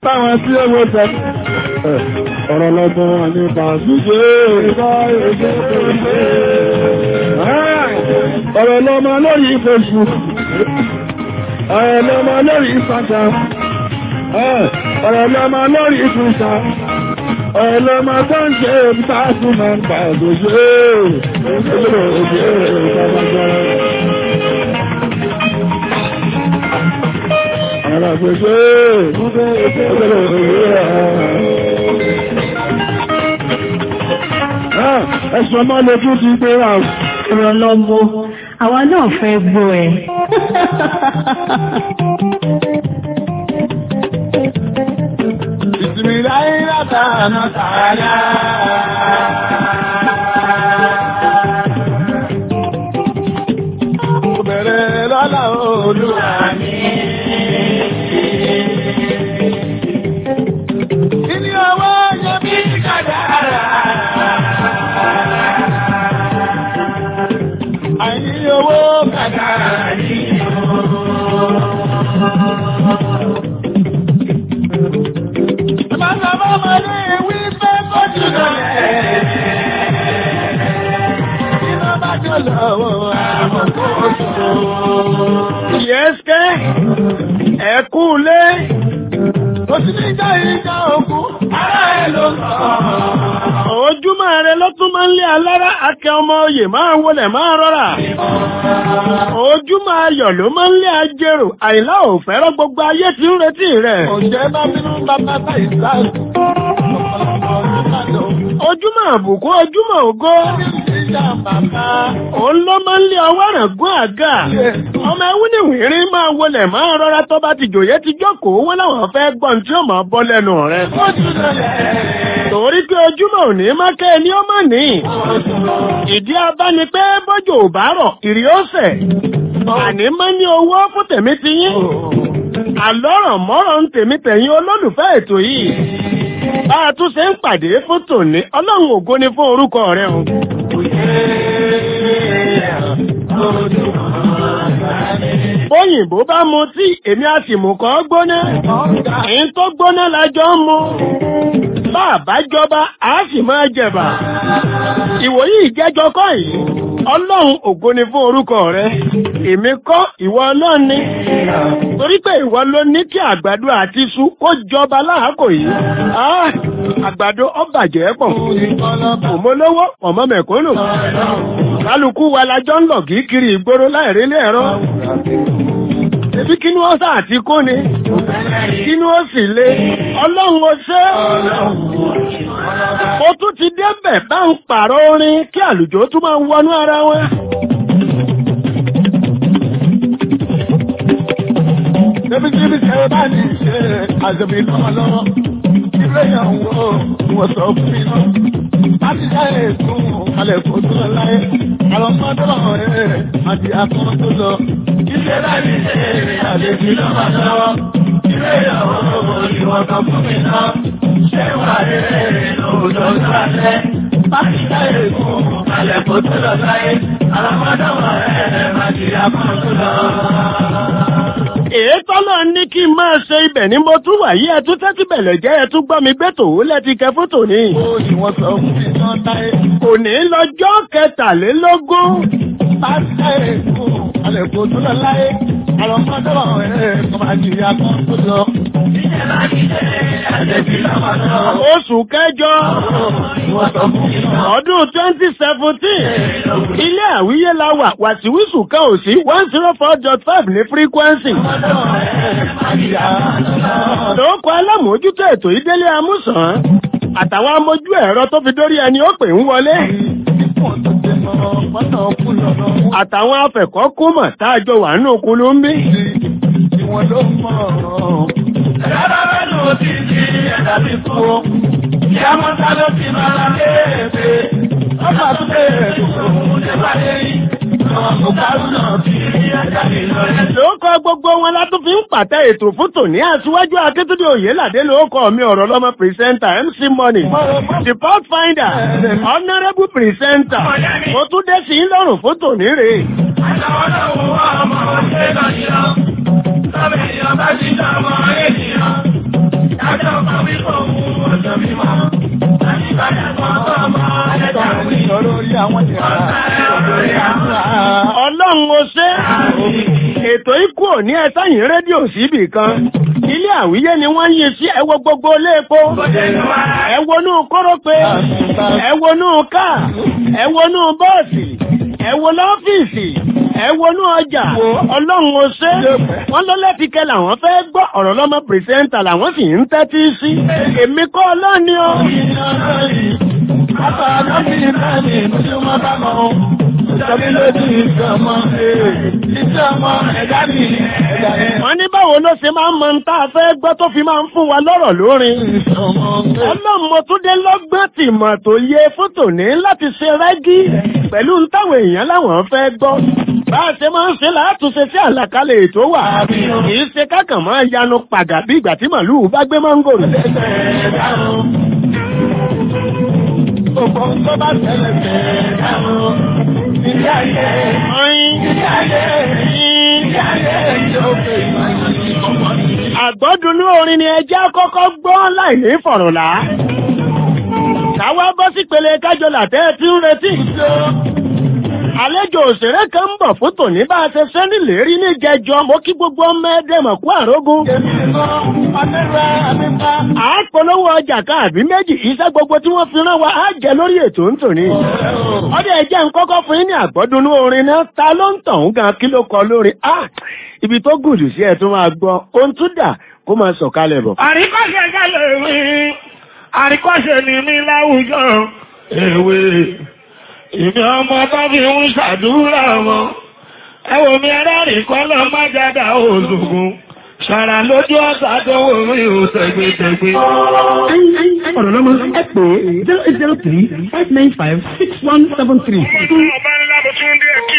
táwọn tí ó wó tẹ́ ọ̀rọ̀ lọ́gbọ́n wọn nípa ṣíṣe ọ̀rọ̀ lọ́mọ lórí Facebook ọ̀rọ̀ lọ́mọ lórí Instagram ọ̀rọ̀ lọ́mọ lórí Twitter ọ̀rọ̀ lọ́mọ tó ń ṣe ìbítàṣù máa ń pa òṣèré òṣèré òṣèré ìpàdàgbà Ara gbèsè òṣèré òṣèré ẹ̀sùn ọmọ lójú ti gbé ra ọ̀rọ̀ lọ́mọ àwa náà fẹ́ gbọ́ ẹ. ìsinmi láyé látàánà tààlà. Ó bẹ̀rẹ̀ lọ́la olúwa mi. Ilé ọwọ́ yẹ bí kàdára. Àìní owó kàdára ní Bàbá bàbá ní wí pé kó jùlọ lẹ̀. Iná bá jọ lọ́wọ́ àwọn kó jùlọ. Yẹ́sìkẹ́, ẹ̀kú lé. Ó sì ní ìjà ìjà òkú, ará ẹ̀ ló sọ. Ojúmọ́ rẹ ló tún máa ń lé alára akẹ́ ọmọ oyè máa ń wọlé máa rọra. Ojúmọ́ ayọ̀ ló máa ń lé ajérò, àìlá ò fẹ́ràn gbogbo ayé tí ń retí rẹ̀. Òjẹ́ bá bínú bàbá bá ìsáàlù. Ojúmọ́ àbùkù ojúmọ́ ògo. Òun ló máa ń lé ọwọ́ rẹ̀ gún àga. Ọmọ ẹwú ní wìrín máa wọlé máa rọra tó bá ti jòyè ti jókòó wọ́n láwọn fẹ́ gbọ́n tí ó máa bọ́ lẹ́nu rẹ̀. Torí pé ojúmọ́ ò ní má kẹ́ ni ó má ní. Ìdí abá ni pé bọ́jò ò bá rọ̀, ìrì ó sẹ̀. Àní má ní owó fún tèmi ti yín. Àlọ́rọ̀ mọ́rọ̀ ń tèmi tẹ̀yìn olólùfẹ́ ètò yìí. Bá a tún ṣe ń pàdé fún tòní, ọlọ́run ògo ni fún orúkọ rẹ̀ o. Bóyìnbó bá mu tí èmi á sì mú kọ́ gbóná. Èyí tó gbóná lájọ ń mu. Bá a bá jọba, a sì máa jẹ̀bà. Ìwòyí ìjẹ́jọ kọ́ yìí. Ọlọ́run ògo ni fún orúkọ rẹ̀. Èmi kọ́ ìwọ ọlọ́run ni. Torí pé ìwọ ló ní kí àgbàdo àti iṣu kó jọba láàkò yìí. Ah, àgbàdo ó bàjẹ́ pọ̀. Òmolówó ọ̀mọ́ mẹ̀kúnnù. Kálukú wa lajọ́ ń lọ kìí kiri ìgboro láìrílé ẹ̀rọ. Ebi kí ni wọ́n sá àti kó ni? Kí ni ó sì le? Ọlọ́run ó ṣe. Mo tún ti débẹ̀ bá ń pààrọ̀ orin kí àlùjọ tún máa wọnú ara wọn. Ebi tí ibi ṣe bá ní ṣe àjọbí lọ́wọ́lọ́wọ́. Ilé ìyàwó wọ́n sọ fún mi náà. Láti dá ètò alẹ́ kò tó lọ láyé. Àwọn ọmọdé lọ́wọ́ rẹ̀ àti akọ́ tó lọ. Ilé láti ṣe àjọbí lọ́wọ́lọ́wọ́. Ilé ìyàwó ìwọ̀n kan fún mi náà. Ṣé wà rẹ̀ lòdò sálẹ̀? Láti dá ètò alẹ́ kò tó lọ láyé. Àwọn ọmọdé lọ́wọ́ rẹ̀ àti akọ́ tó lọ èé tọ́lọ̀ ní kí n máa ṣe ibẹ̀ ní mo tún wà yí ẹtú tẹ́tí bẹ̀lẹ̀ jẹ́ ẹtú gbọ́ mi gbé tòun lẹ́ti kẹ fótò ní. òní lọ́jọ́ kẹtàlélógún. pásítọ̀ èkó alẹ́kùn tó lọ láyé àwọn ọmọdé wọn ẹ̀ kọ́ máa jìyà kan tó lọ. Oṣù kẹjọ ọdún twenty seventeen ilé àwíyé la wà wàsíwísù kan ò sí one zero four dot five ní frequency. Lóòkọ́ alámòójútó ètò ìdélé amúsàn àtàwọn amójú ẹ̀rọ tó fi dórí ẹni ó pè ń wọlé. Àtàwọn afẹ̀kọ́kúmọ̀ tá a jọ wà nínú kulú ń bí. Ìwọ̀n ló mọ̀ ọ́. Ẹ̀rọ bá lò ó ti di ẹ̀dá bí fún ọ. Ìyá mọ́ta ló ti máa ra léèpé. Ọba tó bẹ̀rẹ̀ tó fún un wá léyìn. Lóòkọ́ gbogbo wọn látún fi ń pàtẹ ètò fún tòní aṣíwájú Akíntúndé Oyèládé lóòkọ́ mi ọ̀rọ̀ lọ́mọ pìrìsẹ́ńtà MC Money, the pathfinder, honourable pìrìsẹ́ńtà, mo tún dé sí lọ́rùn fún tòní rè. Àtàwọn náà wọ́n ọmọ ọ̀ṣẹ́ lọ yìí lọ, sọ́bẹ̀ èèyàn bá ti dá ọmọ ènìyàn. ètò ikú ò ní ẹsẹ̀yìn rédíò síbì kan ilé àwíyé ni wọ́n yí sí ẹwọ gbogbo léèpo ẹwọnú kórópè ẹwọnú káà ẹwọnú bọ́ọ̀sì ẹwọ lọ́fíìsì ẹwọnú ọjà ọlọ́run ọṣẹ́ wọ́n ló lẹ́tìkẹ́ làwọn fẹ́ gbọ́ ọ̀rọ̀ lọ́mọ pìrìsẹ́ńtà làwọn sì ń tẹ́tí sí èmi kọ́ ọlọ́ni o. Bàbá Adámi náà ni tí wọ́n bá mọ̀ Ìjọba lójú ìjọmọ ìjọmọ ẹ̀dá mi ẹ̀dá ẹ̀. wọ́n ní báwo ló ṣe máa ń mọ tá a fẹ́ gbọ́ tó fi máa ń fún wa lọ́rọ̀ lórin. ọlọ́mọtúndé lọ́gbọ́n tìmọ̀ tó yẹ fótò ní láti ṣe rẹ́gí pẹ̀lú táwọn èèyàn láwọn fẹ́ gbọ́. bá a ṣe máa ń ṣe látúnṣe sí àlàkalẹ̀ ètò wà. kì í ṣe kákàn máa yanu pàgà bí ìgbà tí màlúù bá gbé mángòrò. Gbogbo tó bá tẹ̀lé tẹ̀ dáhùn. Ilé ayé, ilé ayé, ilé ayé yóò fẹ́ ìmọ̀ àgbọ́dúnú orin ni ẹjẹ́ kọ́kọ́ gbọ́ láì ní fọ̀rọ̀lá. Káwá bọ́ sí pele kájọ làtẹ́ tí ń retí. Àlejò òṣèré kan ń bọ̀ fún tòní bá a ṣe ṣe nílérí ní jẹjọ mo kí gbogbo ọmọ ẹdẹmọ̀ kú àrógún. À á polówó ọjà káàbí méjì iṣẹ́ gbogbo tí wọ́n fi rán wa á jẹ lórí ètò ń tòní. Ọdẹ ẹjẹ́ ń kọ́kọ́ fún yín ní àgbọ́dúnú orin náà ta ló ń tàn gan kí ló kọ lórí. Ah! Ibi tó gùdù sí ẹ̀ tún máa gbọ́, ohun tún dà kó máa sọ̀kalẹ̀ bọ̀. Àríkọ́ṣe gẹ́lẹ̀ mi, àríkọ́ṣe ni mí láwùjọ èwe. Ìmí ọmọ tó fi ń ṣàdúrà wọn. Ẹ wò mí ẹlẹ́rìí kọ́ lọ má jáde òṣùgùn. Ṣàrà lójú ọ̀sà tó wò mí ò tẹ̀gbẹ̀tẹ̀gbẹ̀. ọ̀rọ̀ lọ́mọ ẹ pè zero eight zero three five nine five six one seven three. Ọba ńlá mo tún dé kí.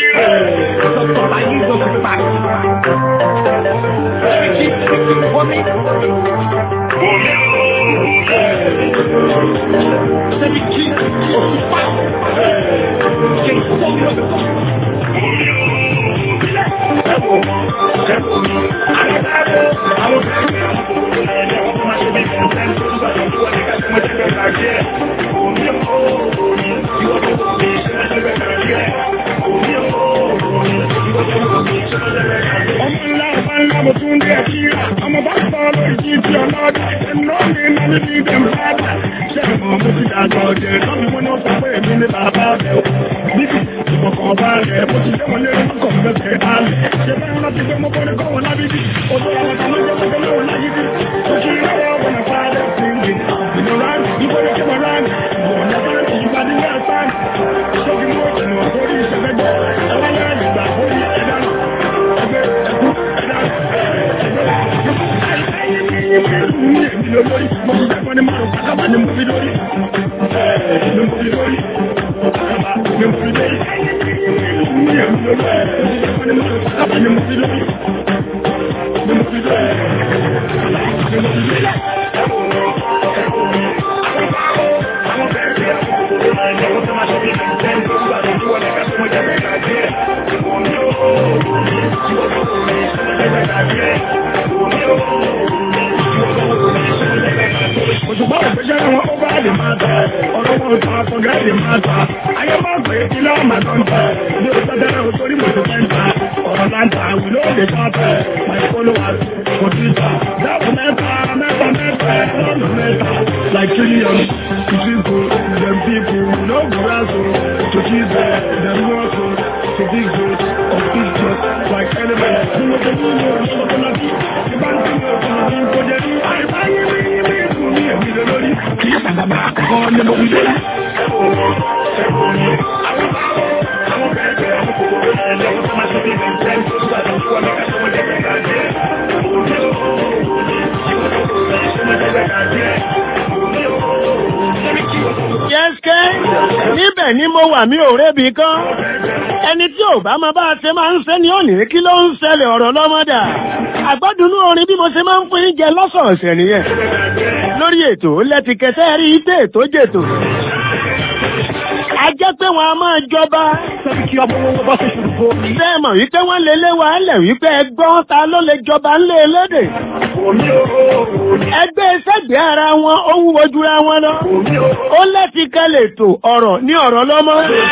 Ọmọ ńlá ọba ńlá mo tún dé kí. Ọmọ bá sọ lórí kí ti ọlọ́dà. Ẹnu mi náà ní bí dem bàbá. Ṣé ẹ̀mọ́ mo ti dàgbà ọ̀jẹ̀ lọ́mọ mo ní ó sọ pé èmi ní bàbá rẹ̀ o. Bíbí ìfọ̀kàn ọba rẹ̀ mo ti jẹ́ wọn lé orúkọ fẹ́fẹ́ alẹ̀. Ṣé bẹ́ẹ̀ rántí pé mo kọ́ni kọ́ wọn lábíbí? Odò àwọn ọ̀tá ló jẹ́ pé lóò láyíbí. Ó kí lọ́wọ́ wọn náà fáadẹ́ síngì. Ìmọ̀ràn ìbọn yóò kí rán. Ìwọ̀n náà fáadẹ́ sí ìgbàdí ní àṣán. Ṣókí mú ìmọ̀ sórí ìṣẹ́fẹ́gbẹ́. Ẹwà yára ìgbà orí ẹ̀dá. Ẹgbẹ́ ẹ̀kú ẹ̀dá. Òṣùpá òṣìṣẹ́ wọn ó bá lè máa tẹ̀. Ọ̀rọ̀ wọn ò tán àtọ̀gá lè máa tà. Ayé máa pè é kí lọ́wọ́ màá tán tẹ̀. Bí o sọ́dẹ́rẹ́ o torí mo ti fẹ́ ta. Ọ̀rọ̀ láǹtà àwìn ló lè tán tẹ̀. My followers kò tí ta. Dáàbò mẹ́ta mẹ́ta mẹ́ta lọ́nà mẹ́ta. Like trillion to people, them people, no grasso. To Jesus, them no so. To big good, of big just like elements. Ní mo ti ní ìlú ọ̀ṣọ́ náà bí. Ìbá ń tún ọ̀ṣọ́ náà bí kò jẹ́ ní àìbáyé mi mi fún mi èmi lé lórí. Kì í sàgbàgbà àkọ́kọ́ ni mo fi dé. Yẹ́sìkẹ́, níbẹ̀ ni mo wà mí ò rébi kan. Ẹni tí ò bá máa bá a ṣe máa ń ṣe ni ó ní kí ló ń ṣẹlẹ̀ ọ̀rọ̀ lọ́mọdà. Àgbọ́dúnú orin bí mo ṣe máa ń fún yín jẹ lọ́sọ̀ọ̀sẹ̀ nìyẹn. Lórí ètò lẹ́tìkẹsẹ́ rí ipé ètò jètò. A jẹ́ pé wọn a máa jọba. kí ọmọ wọn bá ṣe ṣùgbọ́n mi. Bẹ́ẹ̀ mọ̀ wípé wọ́n lè lé wa lẹ̀ wípé ẹgbọ́n ta ló lè jọba ńlé elédè. Ẹgbẹ́ iṣẹ́ lẹ́gbẹ̀ẹ́ ara wọn ó wúwo jura wọn lọ. ó lẹ́ti kẹ́lẹ̀ tó ọ̀rọ̀ ní ọ̀rọ̀ lọ́mọ.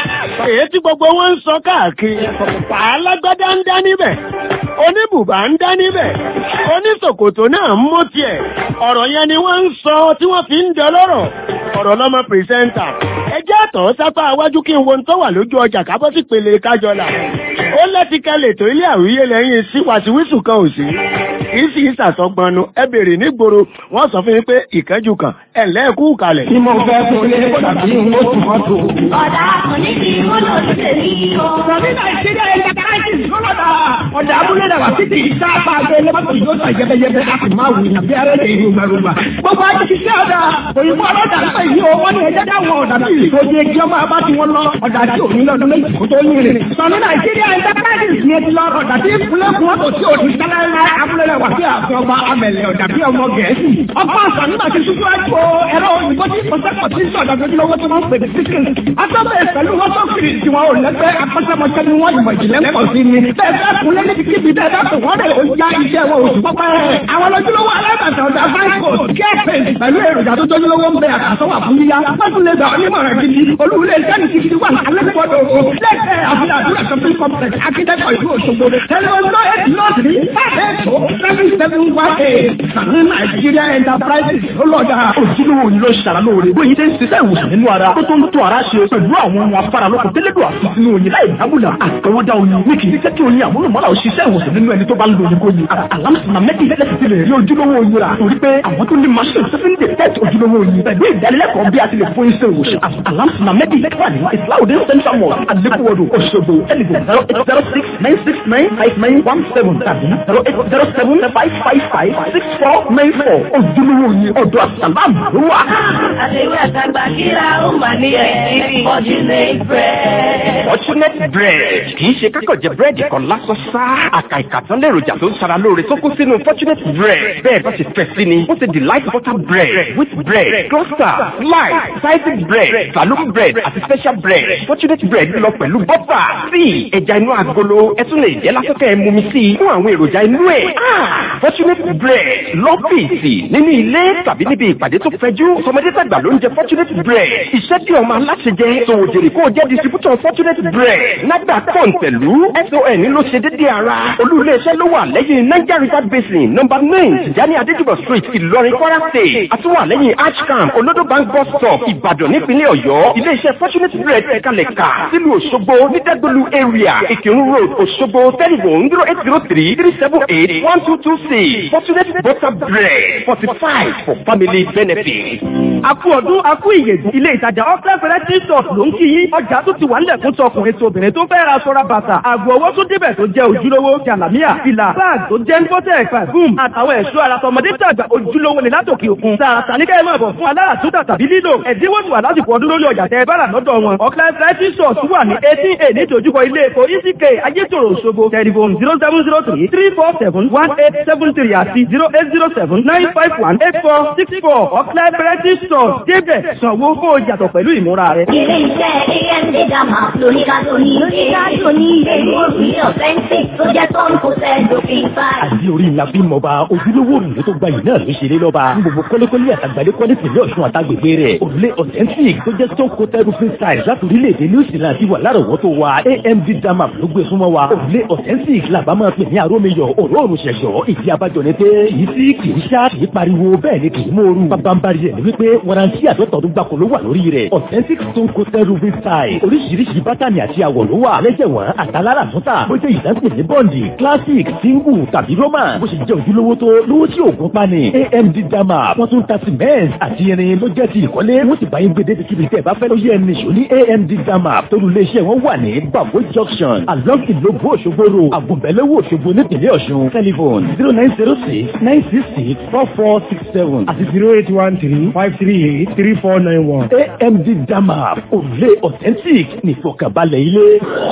èyí tí gbogbo wọn ń sọ káàkiri. alágbádá ń dá níbẹ̀. oníbùbá ń dá níbẹ̀. oníṣòkòtò náà ń mú tiẹ̀. ọ̀rọ̀ yẹn ni wọ́n ń sọ tí wọ́n fi ń dọlọ́rọ̀. ọ̀rọ̀ lọ́mọ pìrìsẹ́ńtà. ẹ jẹ́ àtọ̀ sápá iwájú kí n wo tó wà lójú ọjà kábọ́ sí pèlè kájọlà. ó lẹ́ti kẹ́lẹ̀ tó ilé àwíyé lẹ́yìn sí wàsíwísù kan ò sí kì í sì í sàsọgbọnnu ẹ bèrè nígboro wọn sọ fún mi pé ìkánjú kan ẹ lẹ́ẹ̀kú kalẹ̀. tí mo fẹ́ fún ilé kó dàbí mo tún mọ́ tó. ọ̀dà kò ní kí wọ́n lọ sí tèmi o. Sọ̀rí Nàìjíríà ẹ̀yà káyọ̀tì lọ́lọ́dà. Ọ̀dà abúlé dàgbà títí ìta àpàgbé lọ́mọ́tò yóò sọ yẹbẹyẹbẹ a sì máa wù ní bí arẹ́lẹ̀ ìlú gbàgbà. Gbogbo àti ṣiṣẹ́ ọ̀dà òyìnbó ọlọ́dà nípa ìyí o wọ́n ní ẹjẹ́ dáwọn ọ̀dà bí ìfòjì ẹgbẹ́ ọmọ abá tí wọ́n lọ ọ̀dà tí ò ní lọ́dún méjì kó tó ní rìn. Sọ̀rí Nàìjíríà ẹ̀yà káyọ̀tì ní ti lọ ọ̀dà tí ìpínlẹ̀kùn ọ̀tọ̀ tí ò ní sálẹ̀ abúlé dàgbà tí àfẹ́ ọba amẹ̀lẹ̀ ọ̀dà bí ọmọ gẹ̀ẹ́sì. Ọba àṣà nígbà tí ṣubú ẹ̀kọ́ ẹ̀rọ òyìnbó tí kò sẹ́kọ̀ọ́ tí ń sọ̀dọ̀ lójúlówó tí wọ́n ń pè ní síkìn. Atọ́bẹ̀ pẹ̀lú wọ́n tó kiri tí wọn ò lẹ́gbẹ́ akọ́ṣẹ́mọṣẹ́ ni wọ́n ìmọ̀ ìjìnlẹ̀ pọ̀ sí ni. Bẹ́ẹ̀ bẹ́ẹ̀ kún lé níbi kíbi bẹ́ẹ̀ bá pè wọ́n rẹ̀ ó já iṣẹ́ wọn oṣù pọ́pẹ́. Àwọn lójúlówó alábàtà ọ̀dà Franco kẹ́ẹ̀pẹ̀ pẹ̀lú èròjà tó tójúlówó ń bẹ àtàsọ́wà fún yíyá. Wọ́n tún lè gbà onímọ̀ràn gidi. Olúwulẹ̀ iṣẹ́ ti ti wà alẹ́kọ̀ọ́dọ̀ o. Lẹ́ẹ̀kẹ́ àfihàn àdúrà shopping complex akíndẹ́kọ̀ ìlú Òṣogbo. Tẹlifọ̀nù eight north ní five seven seven one eight. Sàmì Nàìjíríà Enterprises ló lọ́jà. ojúlówó yìí ló ṣàrà lóore bóyin tẹ́ ń ṣiṣẹ́ ìwòsàn nínú ara tó tó ń tó ara ṣe pẹ̀lú àwọn ohun afárá lókun tẹ́lẹ̀dọ̀ àti sínú oyin láì dábùlà àtọwọ́dá oyin ní kì í jẹ́ kí oyin àmúlùmọ́lá ò ṣiṣẹ́ ìwòsàn nínú ẹni tó bá ń lo oyin kó yin alámùsùnmá mẹ́tì lẹ́sìn ti lè rí ojúlówó oyin rà torí pé àwọn tó ní machine tó fi ń detect ojúlówó oyin pẹ̀lú ìdánilẹ́kọ̀ọ́ bí a ti lè fún iṣẹ́ ìwòsàn alámùsùnmá mẹ́tì wà ní ìsìláwòdì central mosque alekuwodo Òṣogbo ẹnìgbò zero eight zero six nine six nine five nine one seven tàbí zero eight zero seven five five five six four nine four ojúlówó oyin ọ̀dọ̀ àsàlámù ló wà. àtẹ̀wé àtàgbà kíra ó mà ní ẹ̀sìn fortunate bread. Fortunate bread kì í ṣe kákọ̀ jẹ búrẹ́dì kan lásán sá. Àkà ìkàtán lèròjà tó ń sara lóore tó kún sínú Fortunate bread. Bẹ́ẹ̀ bá ṣe fẹ́ sí ni, ó ṣe delight butter bread, wheat bread, cluster, slice, sliced bread, saloon bread àti special bread. Fortunate bread lọ pẹ̀lú bọ́tà, tíì, ẹja inú agolo, ẹ tún lè jẹ́ lásìkò ẹ̀ mumi sí i fún àwọn èròjà inú ẹ̀. Fortunate bread lọ́fíìsì nínú ilé tàbí níbi ìpàdé tó fẹjú. Sọmọdé tàgbà ló ń jẹ Fortunate bread. Iṣẹ́ tí ọmọ aláṣẹ jẹ, sòwò jèrè kó o jẹ́ distributor Fortunate bread. Nàgbà kọ̀ǹtẹ̀lú SON ló ṣe déédéé ara. Olú iléeṣẹ́ ló wà lẹ́yìn Niger River Basin nọ́mbà nine Tijani Adéjúbọ̀ street Ìlọrin Kwara state. Àtúwà lẹ́yìn Archcamp Olodo bank bus stop Ìbàdàn nípínlẹ̀ Ọ̀yọ́. Iléeṣẹ́ Fortunate bread ẹ̀kalẹ̀ kà sílùú Òṣogbo ní Dẹ́gbẹ̀lú area Ìkírun road Òṣogbo telephone zero eight zero three three seven eight one two two six Fortunate butter bread forty five for family benefit. Akú ọdún akú ìyèdù ilé ìtajà Ọ́fẹ́ Fẹ́rẹ́tì Stores ló ń kí yín. Ọjà tó ti wà nílẹ̀ fún tọkùnrin tóbìnrin tó fẹ́ ra sọ́ra bàtà. Àgbo owó tó débẹ̀ tó jẹ́ ojúlówó. Jàlámíà, fìlà, báàg tó jẹ́ ń bọ́tẹ̀ pàfúm. Àtàwọn ẹ̀ṣọ́ ara tọmọdé tàgbà ojúlówó ni látòkè òkun. Tààtà ní kẹ́hìn máa bọ̀ fún alára tó tàbí lílò. Ẹ̀dínwó ti wà lásìkò ọdún lórí ọjà tẹ bára lọ́dọ̀ wọn. Ọ́fẹ́ Fẹ́rẹ́tì Stores wà ní eighteen a nítòjúkọ ilé epo ECK Ayétòrò Òṣogbo. Tẹlifon zero seven zero three three four seven one eight seven three àti zero eight zero seven nine five one eight four six four Ọ́fẹ́ Fẹ́rẹ́tì Stores débẹ̀ sanwó kó o yàtọ̀ pẹ̀lú ìmúra rẹ̀. Ilé iṣẹ́ AMD Dama lóníkà tóní. Lóníkà tóní. Èyí ò rí ọ̀fẹ́ǹsì tó jẹ́ tó ń kó sẹ́ lófin báyìí. àdí orí ńlá bí mọba ojúlówó òrùlé tó gbayì náà ló ṣeré lọ́ba ní gbogbo kọ́lékọ́lé àtàgbàlẹ́ kọ́lé tìlẹ̀ ọ̀ṣun àtàgbègbè rẹ̀ òrùlé authentic tó jẹ́ stone coated roofing tiles láti orílẹ̀-èdè new zealand ti wà lárọ̀wọ́tò wa amd dama ló gbé súnmọ́ wa òrùlé authentic làbá máa pè ní arómiyọ̀ òróòrùn ṣẹ̀ṣọ́ ìdí abájọ ni pé kìí sí kìí ṣá kìí pariwo bẹ́ẹ̀ ni kìí mòoru bábánbárí rẹ̀ ni wípé warranty àtọ́tọ̀ọ́dún gbàkó ló wà lórí rẹ̀ authentic stone coated roofing tiles oríṣiríṣi bátànì àti àwọ̀ ló wà lẹ́jẹ̀wọ̀n àtàlára túntà bó jẹ́ ìdásílẹ̀ ní bọ́ǹdì classic single tàbí roman bó ṣe jẹ́ ojúlówó tó lówó tí òògùn pani amd dama wọ́n tún ta cement àti irin ló jẹ́ ti ìkọ́lé wọ́n sì bá yín gbé débi kíbi tẹ́ ẹ bá fẹ́ ló yẹ ẹni ṣò ní amd dama torí iléeṣẹ́ wọn wà ní babo junction along ìlógbó òṣogbo road àgùnbẹ̀lẹ́wò òṣogbo nípìnlẹ̀ ọ̀ṣun telephone zero nine zero six nine six six four four six seven àti zero eight one three five three eight three four nine one. amd dama òrùlé authentic nìfọ̀kànbalẹ̀ ilé.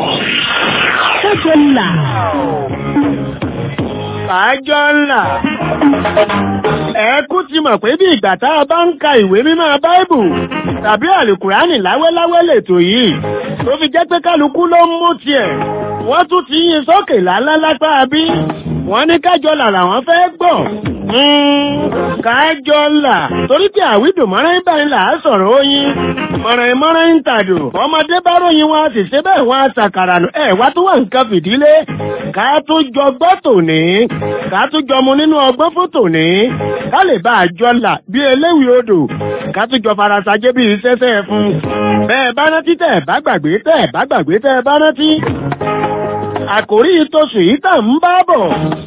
Kájọ là. Àjọ ńlá. Ẹ̀kú ti mọ̀ pé bí ìgbà tá a bá ń ka ìwé mímọ́ Báíbù tàbí àlùkùránì láwẹ́láwẹ́ lètò yìí. Tó fi jẹ́ pé kálukú ló ń mú tiẹ̀. Wọ́n tún ti yín sókè lálá lápá bí. wọ́n ní kájọlà làwọn fẹ́ gbọ́ kájọlà torí pé àwídùn mọ́rán báyìí là á sọ̀rọ̀ oyin mọ̀ràn mọ́rán ń tàdù ọmọdé bá ròyìn wọn a sì ṣe bẹ́ẹ̀ wọn a ṣàkàrà nù ẹ̀ wá tó wà nǹkan fìdílé ká tó jọ gbọ́ tòní ká tó jọ mu nínú ọgbọ́n fún tòní ká lè bá àjọlà bí eléwì odò ká tó jọ farasajé bí iṣẹ́ṣẹ́ fún bẹ́ẹ̀ bá rántí tẹ̀ bá gbàgbé tẹ̀ bá gbàgbé tẹ̀ bá rántí àkòrí ìtòsù yìí tà ń bá bọ̀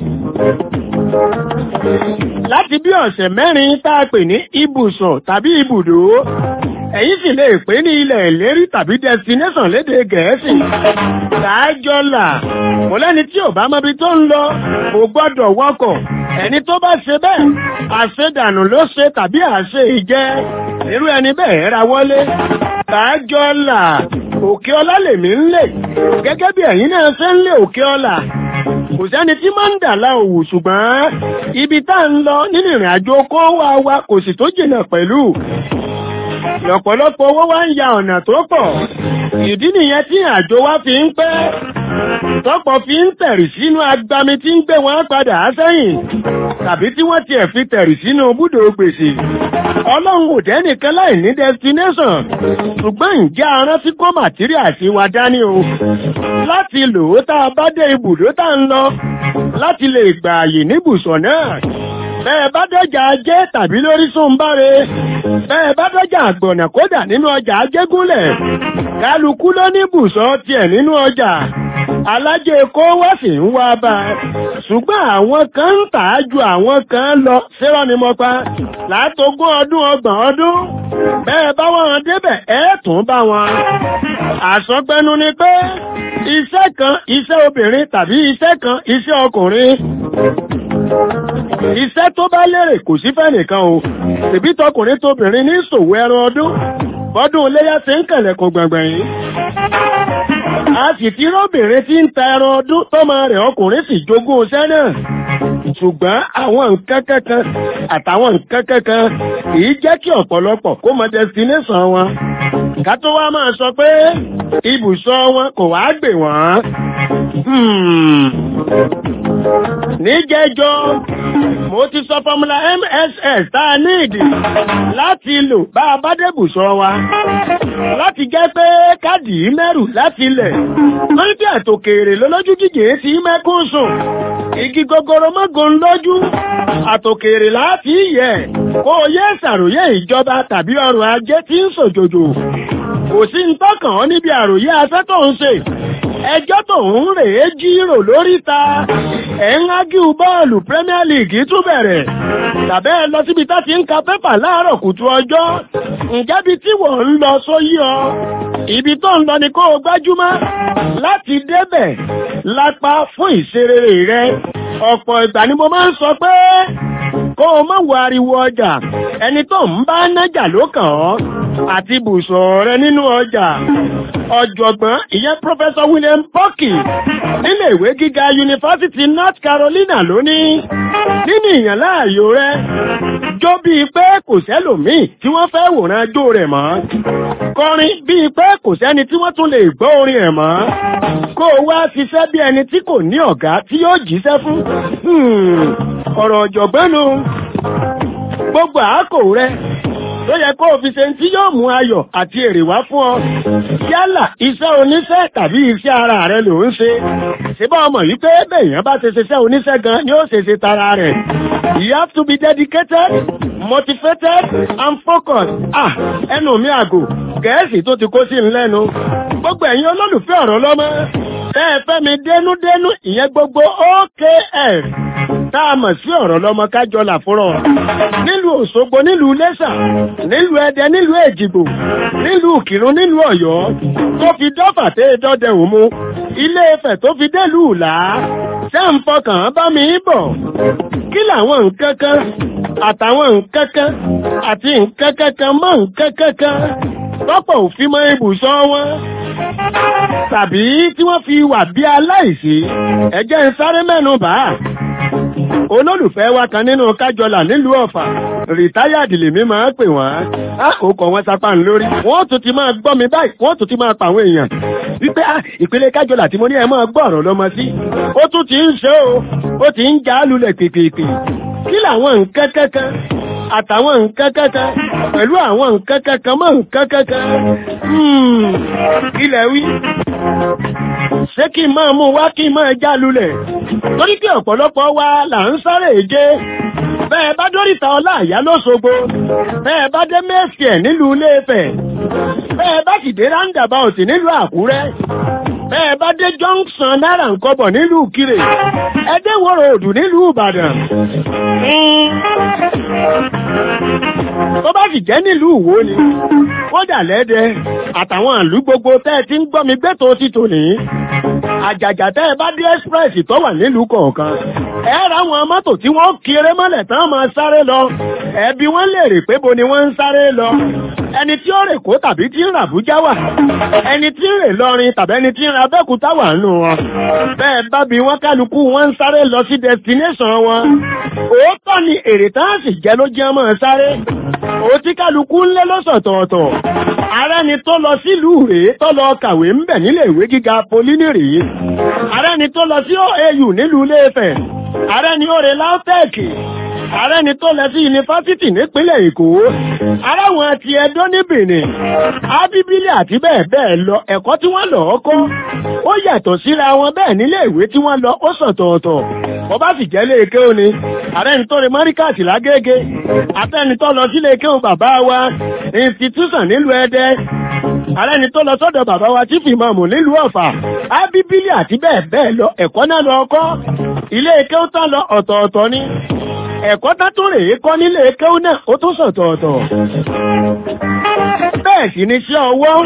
láti bí ọ̀sẹ̀ mẹ́rin tá a pè ní ibùsọ̀ tàbí ibùdó ẹ̀yin sì lè pè ní ilẹ̀ ìlérí tàbí destination lédè gẹ̀ẹ́sì ṣáájọ́là kò lẹ́ni tí ò bá mọbi tó ń lọ kò gbọ́dọ̀ wọkọ̀ ẹni tó bá ṣe bẹ́ẹ̀ àṣedànù ló ṣe tàbí àṣe ìjẹ́ irú ẹni bẹ́ẹ̀ ra wọlé ṣáájọ́là òkè ọlá lèmi ń lè gẹ́gẹ́ bí ẹ̀yin náà ṣe ń lé òkè ọlá kò sẹ́ni tí máa ń dà la òwò ṣùgbọ́n ibi tá ń lọ nínú ìrìn àjò kó wá wa kò sì tó jìnnà pẹ̀lú lọ́pọ̀lọpọ̀ owó wá ń ya ọ̀nà tó pọ̀ ìdí nìyẹn tí àjò wa fi ń pẹ́ tọ́pọ̀ fi ń tẹ̀rì sínú agbami tí ń gbé wọn padà sẹ́yìn tàbí tí wọ́n tiẹ̀ fi tẹ̀rì sínú búdò gbèsè ọlọ́run ò jẹ́ nìkan láì ní destination ṣùgbọ́n ǹjẹ́ arántí kó màtíríà sí wa dání o láti lò ó tá a bá dé ibùdó tá ń lọ láti lè gbà àyè níbùsọ̀ náà bẹ́ẹ̀ bá dọ́jà ajé tàbí lórí súnbáre bẹ́ẹ̀ bá dọ́jà àgbọ̀nà kódà nínú ọjà ajégúnlẹ̀ kálukú ló ní bùsọ̀ tiẹ̀ nínú ọjà alájẹ kó wá sì ń wá bá a ṣùgbọ́n àwọn kan ń tà á ju àwọn kan lọ ṣérọ́ ni mo pa látogún ọdún ọgbọ̀n ọdún bẹ́ẹ̀ bá wọn débẹ̀ ẹ̀ tún bá wọn àsọgbẹnu ni pé iṣẹ́ kan iṣẹ́ obìnrin tàbí iṣẹ́ kan iṣẹ́ ọkùnrin iṣẹ́ tó bá lérè kò sí fẹ́ nìkan o tèbí tọkùnrin tóbìnrin ní ìṣòwò ẹran ọdún bọ́dún iléyà ṣe ń kẹ̀lẹ̀kùn gbọ̀ngbọ̀n yìí a sì ti róbìnrin tí ń ta ẹran ọdún tọ́mọ rẹ̀ ọkùnrin sì jogún iṣẹ́ náà ṣùgbọ́n àwọn nǹkan kankan àtàwọn nǹkan kankan kìí jẹ́ kí ọ̀pọ̀lọpọ̀ kó mọ destination wọn ká tó wá máa sọ pé ibùsọ̀ wọn kò wá gbè wọ́n níjẹjọ mo ti sọ fọmúlà mss tá a ní ìdí láti lò bá a bá débùsọ wa láti jẹ́ pé káàdì mẹ́rù láti ilẹ̀ wọ́n tí àtòkèrè lọ́lọ́jú jíjẹ ti mẹ́kún sùn igi gogoro mọ́gun lójú àtòkèrè láti yẹ kó o yẹ ṣàròyé ìjọba tàbí ọrọ̀ ajé tí ń sòjòjò kò sí ń tọ́kàn ọ́ níbi àròyé afẹ́ tó ń ṣe ẹjọ́ tó ń rèé jírò lórí ta ẹ̀ ń ágíù bọ́ọ̀lù Premier League tún bẹ̀rẹ̀ tàbẹ́ ẹ lọ síbi tá ti ń ka pépà láàárọ̀ kùtù ọjọ́ ǹjẹ́ bí tí wọ́n ń lọ sóyí ọ ibi tó ń lọ ni kó o gbájúmọ́ láti débẹ̀ lápá fún ìṣerere rẹ ọ̀pọ̀ ìgbà ni mo máa ń sọ pé kó o má wo ariwo ọjà ẹni tó ń bá nájà ló kàn ọ́ àti bùsọ̀ rẹ nínú ọjà ọ̀jọ̀gbọ́n ìyẹn Professor William Pocky nílé ìwé gíga yunifásitì North Carolina lónìí nínú ìyàn láàyò rẹ jó bíi pé kò sẹ́lòmíì tí wọ́n fẹ́ wòran jó rẹ̀ mọ́ kọrin bíi pé kò sẹ́ni tí wọ́n tún lè gbọ́ orin ẹ̀ mọ́ kó o wá ṣiṣẹ́ bí ẹni tí kò ní ọ̀gá tí yóò jíṣẹ́ fún ọ̀rọ̀ ọ̀jọ̀gbọ́n nu gbogbo àákò rẹ tó yẹ kó o fi ṣe tí yóò mú ayọ̀ àti èrè wá fún ọ yálà iṣẹ́ oníṣẹ́ tàbí iṣẹ́ ara rẹ ló ń ṣe síbá ọmọ yìí pé bẹ́ẹ̀yàn bá ṣe ṣiṣẹ́ oníṣẹ́ gan ni ó ṣe ṣe tara rẹ̀ you have to be dedicated motivated and focused ah ẹnu mi àgò gẹ̀ẹ́sì tó ti kó sí ń lẹ́nu gbogbo ẹ̀yin olólùfẹ́ ọ̀rọ̀ lọ́mọ tẹ́ ẹ fẹ́ mi dénúdénú ìyẹn gbogbo OKF tá a mọ̀ sí ọ̀rọ̀ lọ́mọ kájọ làfúrọ̀ nílùú Òṣogbo nílùú Iléṣà nílùú Ẹdẹ nílùú Èjìgbò nílùú Ìkìrun nílùú Ọ̀yọ́ tó fi dọ́fà tẹ́ dọ́dẹ òmu Ilé Ifẹ̀ tó fi délùú Ìlá ṣé ń fọkàn bá mi bọ̀ kí làwọn nǹkan kan àtàwọn nǹkan kan àti nǹkan kankan mọ́ nǹkan kankan tọ́pọ̀ òfin mọ ibùsọ̀ wọn tàbí tí wọ́n fi wà bí aláìsí ẹ̀jẹ̀ ń sáré mẹ́nu bá olólùfẹ́ wa kan nínú kájọlà nílùú ọ̀fà rìtáyàdì lèmi máa ń pè wọ́n á kò kọ̀ wọ́n sapá ń lórí wọ́n tún ti máa gbọ́ mi báyìí wọ́n tún ti máa pa àwọn èèyàn wípé á ìpele kájọlà tí mo ní ẹ máa gbọ́ ọ̀rọ̀ lọ́mọ sí ó tún ti ń ṣe o ó ti ń já lulẹ̀ pìpìpì kí làwọn nǹkan kankan àtàwọn nǹkan kankan pẹ̀lú àwọn nǹkan kankan mọ́ nǹkan kankan ilẹ̀ wí ṣé kí n máa mú wá kí n máa já lulẹ̀ torí pé ọ̀pọ̀lọpọ̀ wa là ń sáré èje bẹ́ẹ̀ bá dóríta ọlá àyá lóṣogbo bẹ́ẹ̀ bá dé mẹ́sìẹ̀ nílùú Ilé-Ifẹ̀ bẹ́ẹ̀ bá sì dé roundabout nílùú Àkúrẹ́ bẹ́ẹ̀ bá dé junction náírà nkọ́bọ̀ nílùú Kírè ẹdẹ́wòrò òdù nílùú Ìbàdàn tó bá sì jẹ́ nílùú Ìwó ni kódà lẹ́dẹ̀ àtàwọn ìlú gbogbo tẹ́ ẹ ti ń gbọ́ mi gbẹ́tò ti tò ní àjàjà tẹ́ ẹ bá dé express tó wà nílùú kọ̀ọ̀kan ẹ ra àwọn mọ́tò tí wọ́n kéré mọ́lẹ̀ tán máa sáré lọ ẹbí wọ́n lè rè pé bo ni wọ́n ń sáré lọ ẹni tí ó rè kó tàbí tí ń rà Àbújá wà ẹni tí ń rè lọrin tàbí ẹni tí ń ra Abẹ́òkúta wà nù wọn bẹ́ẹ̀ bá bí wọ́n kálukú wọ́n ń sáré lọ sí destination wọn òótọ́ ni èrè tá a sì jẹ́ ló jẹ́ mọ́ sáré òtí kálukú ńlẹ́ lọ́sọ̀tọ̀ọ̀tọ̀ ààrẹ ni tó lọ sílùú rèé tó lọ kàwé ń bẹ̀ nílé ìwé gíga polini rèé ààrẹ ni tó lọ sí OAU nílùú Ilé-Ifẹ̀ ààrẹ ni ó re LAUTECH ààrẹ ni tó lọ sí yunifásitì nípínlẹ̀ Èkó aráwọn àti Ẹdó ní Benin ábíbílì àti bẹ́ẹ̀ bẹ́ẹ̀ lọ ẹ̀kọ́ tí wọ́n lọ kọ́ ó yàtọ̀ síra wọn bẹ́ẹ̀ nílé ìwé tí wọ́n lọ ó sọ̀tọ̀ọ̀tọ̀ bọ́ bá sì jẹ́ léèké ó ni ààrẹ ni tó re mọ́ríkàtì lágége àtẹni tó lọ sí léèké ó bàbá wa institution nílùú Ẹdẹ ààrẹ ni tó lọ sọ́dọ̀ bàbá wa tí fìmọ̀mù nílùú Ọ̀fà ábíbílì àti bẹ́ẹ̀ bẹ́ẹ̀ lọ ẹ̀kọ́ náà lọ kọ́ ilé ike ó tán lọ ọ̀tọ̀ọ̀tọ̀ ni ẹ̀kọ́ tá tó rèé kọ́ nílé kéwú náà ó tún sọ̀tọ̀ọ̀tọ̀ bẹ́ẹ̀ sì ni iṣẹ́ ọwọ́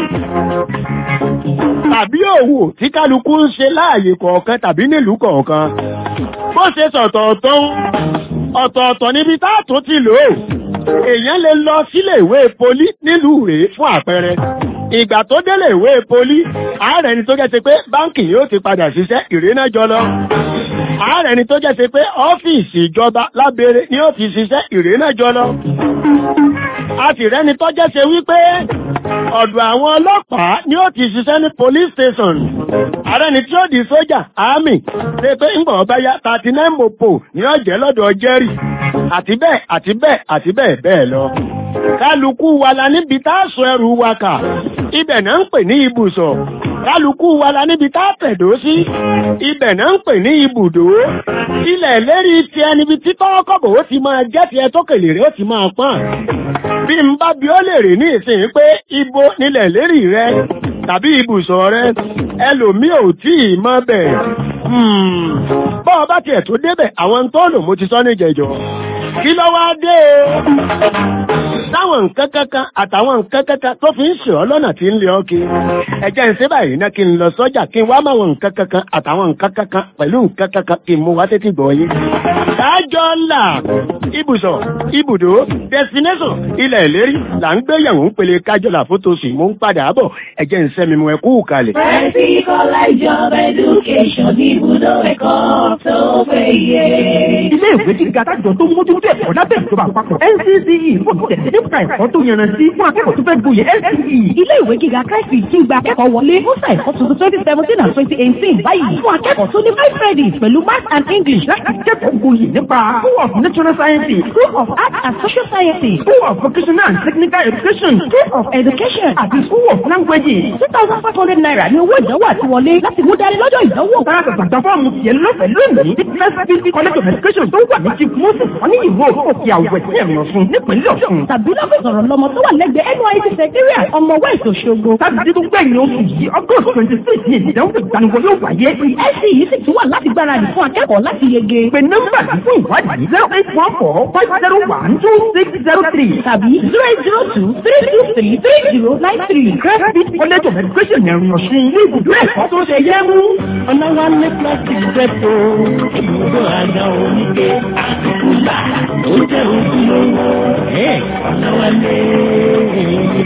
tàbí òwò tí kálukú ń ṣe láàyè kọ̀ọ̀kan tàbí nílùú kọ̀ọ̀kan bó ṣe sọ̀tọ̀ọ̀tọ̀ ọ̀tọ̀ọ̀tọ̀ níbi táàtò ti lò ó èèyàn lè lọ sílé ìwé poli nílùú rèé fún àpẹẹrẹ ìgbà tó délé ìwé poli ààrẹ ni tó jẹ́ ṣe pé báńkì yóò ti padà ṣiṣẹ́ ìrìnà jọ lọ ààrẹ ni tó jẹ́ ṣe pé ọ́fíìsì ìjọba lábẹ́rẹ́ ni ó ti ṣiṣẹ́ ìrìnà jọ lọ a sì rẹ́ni tó jẹ́ ṣe wípé ọ̀dọ̀ àwọn ọlọ́pàá ni ó ti ṣiṣẹ́ ní police station ààrẹ ni tí ó di sójà army ṣe pé ń bọ̀ bá yá thirty nine mopo ni ó jẹ́ lọ́dọ̀ jerry àti bẹ́ẹ̀ àti bẹ́ẹ̀ àti bẹ́ẹ̀ bẹ́ẹ̀ lọ kálukú wa la níbi tá a sọ ẹrù wa kà ibẹ̀ náà ń pè ní ibùsọ̀ kálukú wa la níbi tá a tẹ̀dó sí ibẹ̀ náà ń pè ní ibùdó ilẹ̀ lérí tiẹ̀ níbi tí tọ́kọ̀bọ̀ ó ti máa jẹ́ tiẹ̀ tó kèlè rẹ̀ ó ti máa pọ́n bí n bá bi ó lè rè ní ìsìn pé ibo nílẹ̀ lérí rẹ tàbí ibùsọ̀ rẹ ẹlòmíì ò tí ì mọ̀ bẹ̀ bọ́ ọ bá tiẹ̀ tó débẹ̀ àwọn tó lò mo ti sọ ní jẹjọ kí ló wá dé o táwọn nǹkan kankan àtàwọn nǹkan kankan tó fi ń ṣe ọ lọ́nà tí ń lé ọ kí ẹ̀jẹ̀ ń ṣe báyìí náà kí n lọ sọ́jà kí n wá máwọn nǹkan kankan àtàwọn nǹkan kankan pẹ̀lú nǹkan kankan kí n mú wá sétí gbọ́ yín. kájọ là ibùsọ̀ ibùdó destination ilẹ̀ ìlérí là ń gbéyàwó ń pele kájọ là fótó sì mú ń padà bọ̀ ẹ̀jẹ̀ ń sẹ́mi mu ẹ kú kalẹ̀. Practical College of Education ibùdó ẹ̀kọ́ tó péye. ilé ìwé gíga tájọ tó mójútó ẹ̀kọ́ lábẹ́ ìjọba àpapọ̀ NCCE fún tẹ̀sí nípa ẹ̀kọ́ tó yanrantí fún akẹ́kọ̀ọ́ tó fẹ́ gboyè NCCE. Ilé ìwé gíga Christ ti gba akẹ́kọ̀ọ́ wọlé fún sáà ẹ̀kọ́ tuntun twenty seventeen and twenty eighteen báyìí fún akẹ́kọ̀ọ́ tó ní five credits pẹ̀lú math and English láti kẹ́kọ̀ọ́ gboyè nípa School of Natural Sciences, School of Arts and Social Sciences, School of Vocational and Technical Education, School of Education àti School of Languages. two thousand five hundred naira ní owó ìdánwò àti wọlé láti mú dání lọ́jọ́ ìdánwò. Tara gbàgbà fọ́ọ̀mù tiẹ̀ lọ́fẹ̀ẹ́ lónìí ní First College of Education tó wà ní Chief Moses wọ́n ní ìwé òkè àwẹ̀ sí ẹ̀rọ fún nípínlẹ̀ Ọ̀ṣun. tàbí lọ́fíìsì ọ̀rọ̀ lọ́mọ tó wà lẹ́gbẹ̀ẹ́ NYSC secretariat ọmọ west Òṣogbo. Sátidé tó gbẹ̀yìn oṣù yìí August twenty six ní ìdánwò ìgbaniwọlé yóò wáyé. ẹ̀sì yìí sì tún wà láti gbáradì fún akẹ́kọ̀ọ́ láti yege. Pè nọ́mbà yìí fún ìwádìí zero eight one four five zero one two six zero three tàbí zero eight zero two three two three three zero nine three. First College of Education ẹ̀rìn ọ̀ṣun ilé ibùdó ẹ̀kọ́ tó ṣe yẹ mú. ọ̀nà wa ní plastic depot ibùdó àga oníke àtìkúlà tó jẹ́ ojúlówó ọ̀nà wa ní ibùdó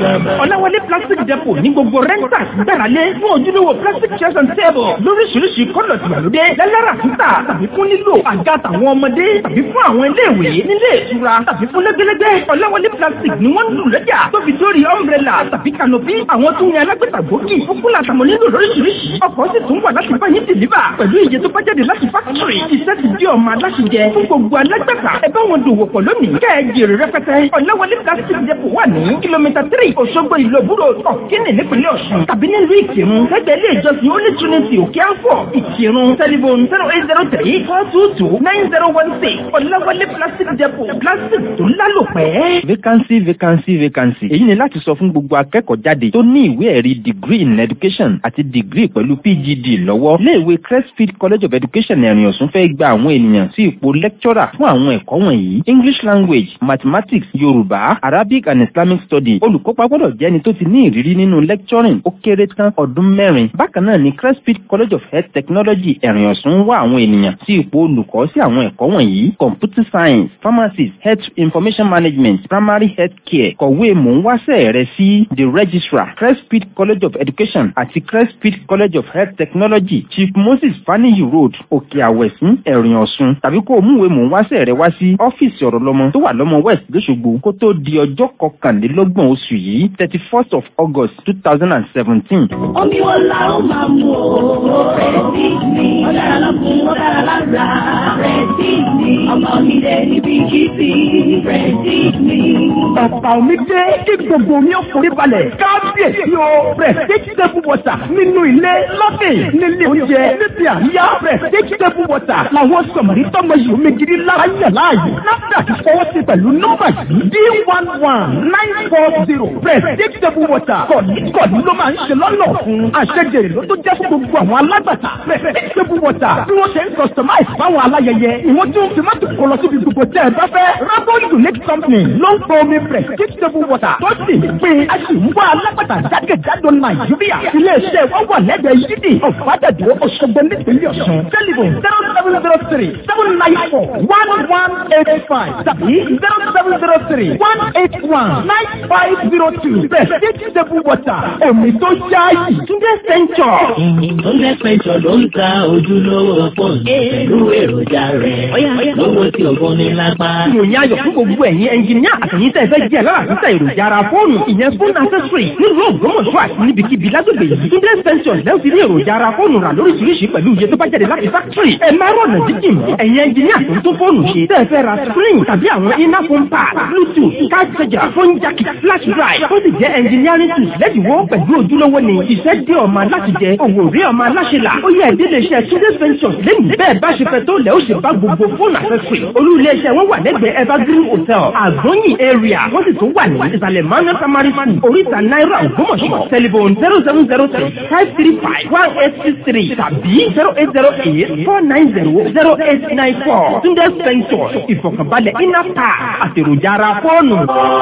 ọ̀làwọlé plastic depot ní gbogbo renters gbáralé fún ojúlówó plastic chairs and table lóríṣiríṣi kọ́lọ̀ tìgbàlódé lẹ́lẹ́rà títà tàbí fún nílò àga tàwọn ọmọdé tàbí fún àwọn iléèwé nílé ìtura tàbí fún lẹ́gbẹ́lẹ́gbẹ́ ọ̀làwọlé plastic ni wọ́n ń lù lọ́jà tó fi dórí umbrella tàbí canopy àwọn tó ní alágbèta gbòógì fúkúlà àtàwọn nílò lóríṣiríṣi ọkọ̀ sì tún wà láti bá yín dìlíbà pẹ̀lú iye tó bá jáde láti fákítírì iṣẹ́ ti di ọmọ aláṣẹjẹ fún gbogbo alágbàtà ẹ bá wọn dòwò pọ̀ lónìí kẹ́ ẹ jèrè rẹpẹtẹ ọ̀làwọlé plastic depot wà ní kìlómítà tírì òṣogbo ìlú òbúrò ọ̀kínì nípínlẹ̀ ọ̀ṣun tàbí nílùú ìkírun lẹ́gbẹ̀ẹ́ ilé ìjọsìn ó ní trinity òkè àfọ̀ ìkírun tẹlifon zero eight zero three four two two nine zero one six ọ̀làwọlé plastic depot plastic tó lálòpẹ́. vacancy vacancy vacancy èyí ni láti sọ fún gbogbo akẹ́kọ̀ọ́ jáde tó ní ìwé ẹ̀rí degree in education àti degree pẹ̀lú pgd lọ́wọ́ iléèwé crestfield college of education ẹ̀rìn ọ̀sùn fẹ́ gba àwọn ènìyàn sí ipò lecturer fún àwọn ẹ̀kọ́ wọ̀nyí english language mathematics yorùbá arabic and islamic studies olùkópa gbọ́dọ̀ jẹ́ ẹni tó ti ní ìrírí nínú lecturing ó kéré tán ọdún mẹ́rin bákan náà ni crestfield college of health technology ẹ̀rìn ọ̀sùn wá àwọn ènìyàn sí ipò olùkọ́ sí àwọn ẹ̀kọ́ wọ̀nyí computer science pharmacy health information management primary health care kọ̀wé mò ń wáṣẹ́ rẹ sí the registrar crestfield college of education àti crestfield college of health technology chief moses faniyi road òkè àwẹ̀sìn ẹ̀rìn ọ̀sùn tàbí kó o múwèé mò ń wáṣẹ́ rẹ wá sí ọ́fíìsì ọ̀rọ̀ lọ́mọ tó wà lọ́mọ west lóṣogbo kó tó di ọjọ́ kọkànlélọ́gbọ̀n oṣù yìí thirty first of august two thousand and seventeen. Omi wo la ó máa mú o? Rẹ̀sí mi. Ó dára lọ́kùn, ó dára lára. Rẹ̀sí mi. Ọmọ mi lè níbi kìsì. Rẹ̀sí mi. ọ̀pá omi dé kí gbogbo omi ó forí balẹ̀ kábíyèsí o prestige table water nínú ilé lọ́dẹ̀ nílé oúnjẹ níbi àríyá prestige table water làwọn sọ̀mọ̀rí tọ́mọ yìí omi gidi lára yàn láàyè náfdà ti fọwọ́ sí pẹ̀lú nọ́mbà yìí d one one nine four zero prestige table water kọ̀ọ̀ní kọ̀ọ̀ní ló máa ń ṣe lọ́nà fún àṣejèrè ló tó jẹ́ fún gbogbo àwọn alágbàtà prestige table water bí wọ́n ṣe ń customize fáwọn aláyẹyẹ ìwọ́n tún fi mọ́tò kọ lọ síbi gbogbo tẹ́ ẹ bá fẹ́ rabbit unique company ló ń pọ omi prestige table water tó sì ń pín a sì ń wá alágbàtà jákèjádò nàìjíríà iléeṣẹ́ wọn wà lẹ́gbẹ̀ẹ́ yídì ọ̀fadàdó ọ̀ṣọ́gbó nípínlẹ̀ ọ̀ṣun tẹlifon zero seven zero three seven nine four one one eight five tàbí zero seven zero three one eight one nine five zero two prestige table water omi tó yáàyè túndé sẹ́ńtọ̀. Túndé Spencer ló ń ta ojúlówó fóònù pẹ̀lú èròjà rẹ̀ lówó tí ògùn ní lápá. ìròyìn ayọ̀ fún gbogbo ẹ̀yin ẹnjìníà àtẹ̀yìn tẹ́ ẹ fẹ́ jẹ́ lára àtúntà èròjà ara fóònù ìyẹn fóònù accessory nílùú ògbómọ̀ṣọ́ àti níbikíbi lágbègbè yìí. Túndé Spencer lẹ́yìn ti rí èròjà ara fóònù rà lóríṣiríṣi pẹ̀lú iye tó bá jáde láti fákítírì. ẹ má rọ̀nà jíjìn ẹ̀yin ẹnjìníà tó ń tó fóònù ṣe tẹ́ ẹ fẹ́ ra screen tàbí àwọn iná phone pad bluetooth card charger phone jack flash drive tó sì jẹ́ engineering tools lẹ́dínwó pẹ̀lú ojúlówó ni iṣẹ́ dé ọmọ aláṣẹ jẹ òwò rí ọmọ aláṣẹ là ó yẹ ìdílé iṣẹ́ Túndé Spencer lẹ́yìn bẹ́ẹ̀ bá ṣe fẹ́ tó lẹ́ ó ṣe bá gbogbo fóònù accessory olú ilé iṣẹ́ wọn wà lẹ́gbẹ̀ẹ́ evergreen hotel àgbóyìn area wọ́n sì tún wà ní ìsàlẹ̀ manuel primary school oríta náírà ògbómọ̀ṣọ́ telephone zero seven zero three five three five one eight six three tàbí zero eight zero eight four nine zero zero eight nine four Túndé Spencer ìfọ̀kànbalẹ̀ iná pa àtèròjà ara fóònù.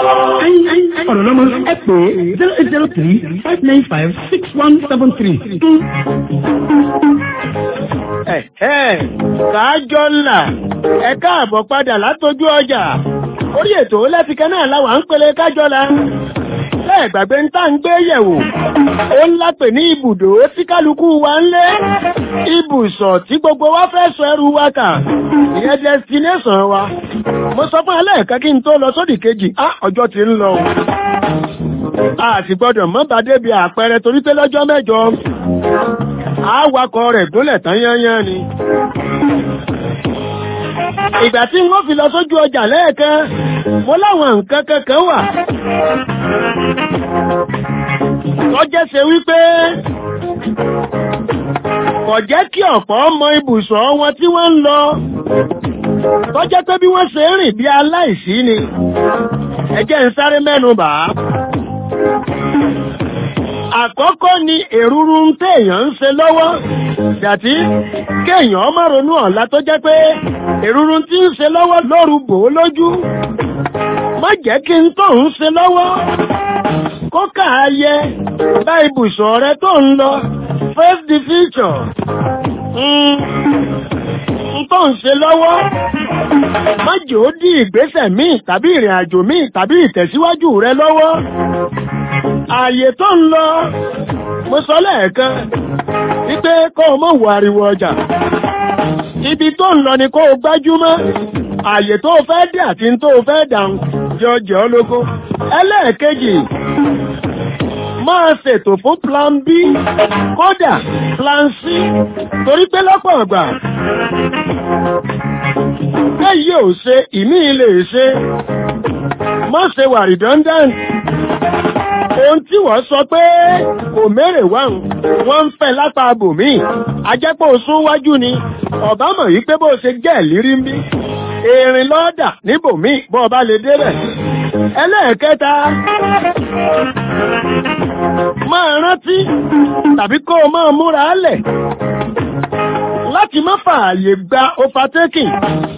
ọ̀rọ̀ lọ́mọ ẹ pè é zero eight zero three five nine five six one seven three. kájọ ńlá ẹ káàbọ̀ padà látọjú ọjà orí ètò lẹ́fikẹ́ náà láwà ń pele kájọ la bẹ́ẹ̀ gbàgbé ń tá ń gbé yẹ̀wò ó ń lápè ní ibùdó tí kálukú wa ń lé ibùsọ̀ tí gbogbo wa fẹ́ sọ ẹrù wa kà ìyẹn destination wa mo sọ fún ẹlẹ́ẹ̀kan kí n tó lọ sódì kejì á ọjọ́ ti ń lọ o a sì gbọ́dọ̀ mọ́ bá débi àpẹẹrẹ torí pé lọ́jọ́ mẹ́jọ àwakọ̀ rẹ̀ gúnlẹ̀ tán yányán ni ìgbà tí wọ́n fi lọ sójú ọjà lẹ́ẹ̀kan mo láwọn nǹkan kankan wà tọ́jẹ́ ṣe wípé kò jẹ́ kí ọ̀pọ̀ mọ ibùsọ̀ wọn tí wọ́n ń lọ tọ́jẹ́ pé bí wọ́n ṣe ń rìn bí aláìsí ni ẹ jẹ́ ń sáré mẹ́nu bà á àkọ́kọ́ ni èrúrú ń téèyàn ń ṣe lọ́wọ́ dàtí kéèyàn má ronú ọ̀la tó jẹ́ pé èrúrú tí ń ṣe lọ́wọ́ lóru bò ó lójú má jẹ́ kí n tó ń ṣe lọ́wọ́ kó káàyẹ bá ibùsọ̀ rẹ tó ń lọ face the future n tó ń ṣe lọ́wọ́ má jẹ́ ó dí ìgbésẹ̀ míì tàbí ìrìn àjò míì tàbí ìtẹ̀síwájú rẹ lọ́wọ́ ààyè tó ń lọ mo sọ lẹ́ẹ̀kan wípé kó o mọ̀ wọ ariwo ọjà ibi tó ń lọ ni kó o gbájúmọ́ ààyè tó o fẹ́ dé àti tó o fẹ́ dàrún jọjọ ológo ẹlẹ́ẹ̀kejì máa ṣètò fún plan b kódà plan c torí pé lọ́pọ̀ ọ̀gbà bẹ́ẹ̀ ò ṣe ìmí lè ṣe má ṣe wà redundant ohun tí wọ́n sọ pé kò mẹ́rẹ̀ wá wọ́n ń fẹ́ lápá abòmí ajẹ́pọ̀ sún wájú ni ọ̀bá mọ̀ yí pé bó ṣe jẹ́ ìlírí ń bí erin lọ́ọ̀dà níbòmí bọ́ ọba lè débẹ̀ ẹlẹ́ẹ̀kẹta máa rántí tàbí kó o máa múra lẹ̀ láti má fààyè gba overtaking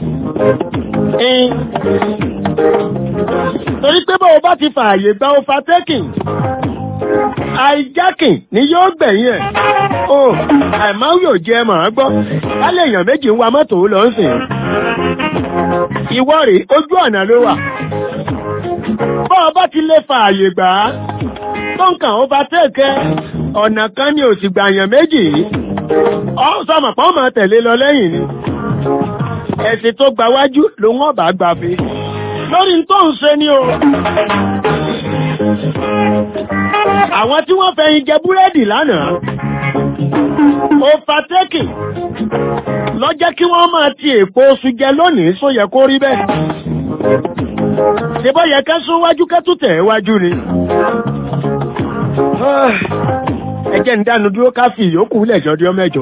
torí pé bó o bá ti fààyè gba overtaking hijacking ni yóò gbẹ̀yìn ẹ̀ o àìmáwí yóò jẹ́ mọ̀ ọ́ gbọ́ kálẹ̀ èèyàn méjì ń wa mọ́tò lọ ń sìn ìwọ rèé ojú ọ̀nà ló wà bó o bá ti lè fààyè gbà á tó ń kàn overtake ọ̀nà kan ni ò sì gbàyàn méjì ọ sọmọ pọ́n máa tẹ̀lé lọ lẹ́yìn ni ẹ̀sìn tó gba wájú ló wọ́n bá gbà fi lórí tó ń ṣe ni o àwọn tí wọ́n fẹ̀yìn jẹ búrẹ́dì lánàá overtaking lọ jẹ́ kí wọ́n máa ti èpo oṣù jẹ lónìí só yẹ kó rí bẹ́ẹ̀ ṣe bọ́ yẹ kẹ́ sún wájú kẹ́ tún tẹ̀ wájú ni ẹjẹ́ ń dánu dúró ká fi ìyókù lẹ́jọ́ dí ọmẹ́jọ.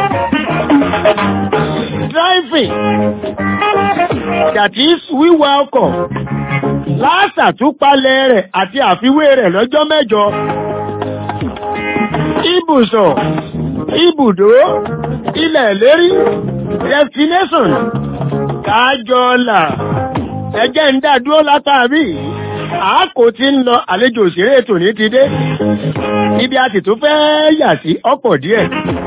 driving that is wíwa ọkọ̀ láṣàtúpalẹ̀ rẹ̀ àti àfiwé rẹ̀ lọ́jọ́ mẹ́jọ. ibùsọ̀ ibùdó ilẹ̀ lérí destination kájọ́là ẹjẹ́ ń dá dúró látàrí àákò tí ń lọ àlejò òṣèré tòní ti dé ibi a sì tún fẹ́ yà sí ọ̀pọ̀ díẹ̀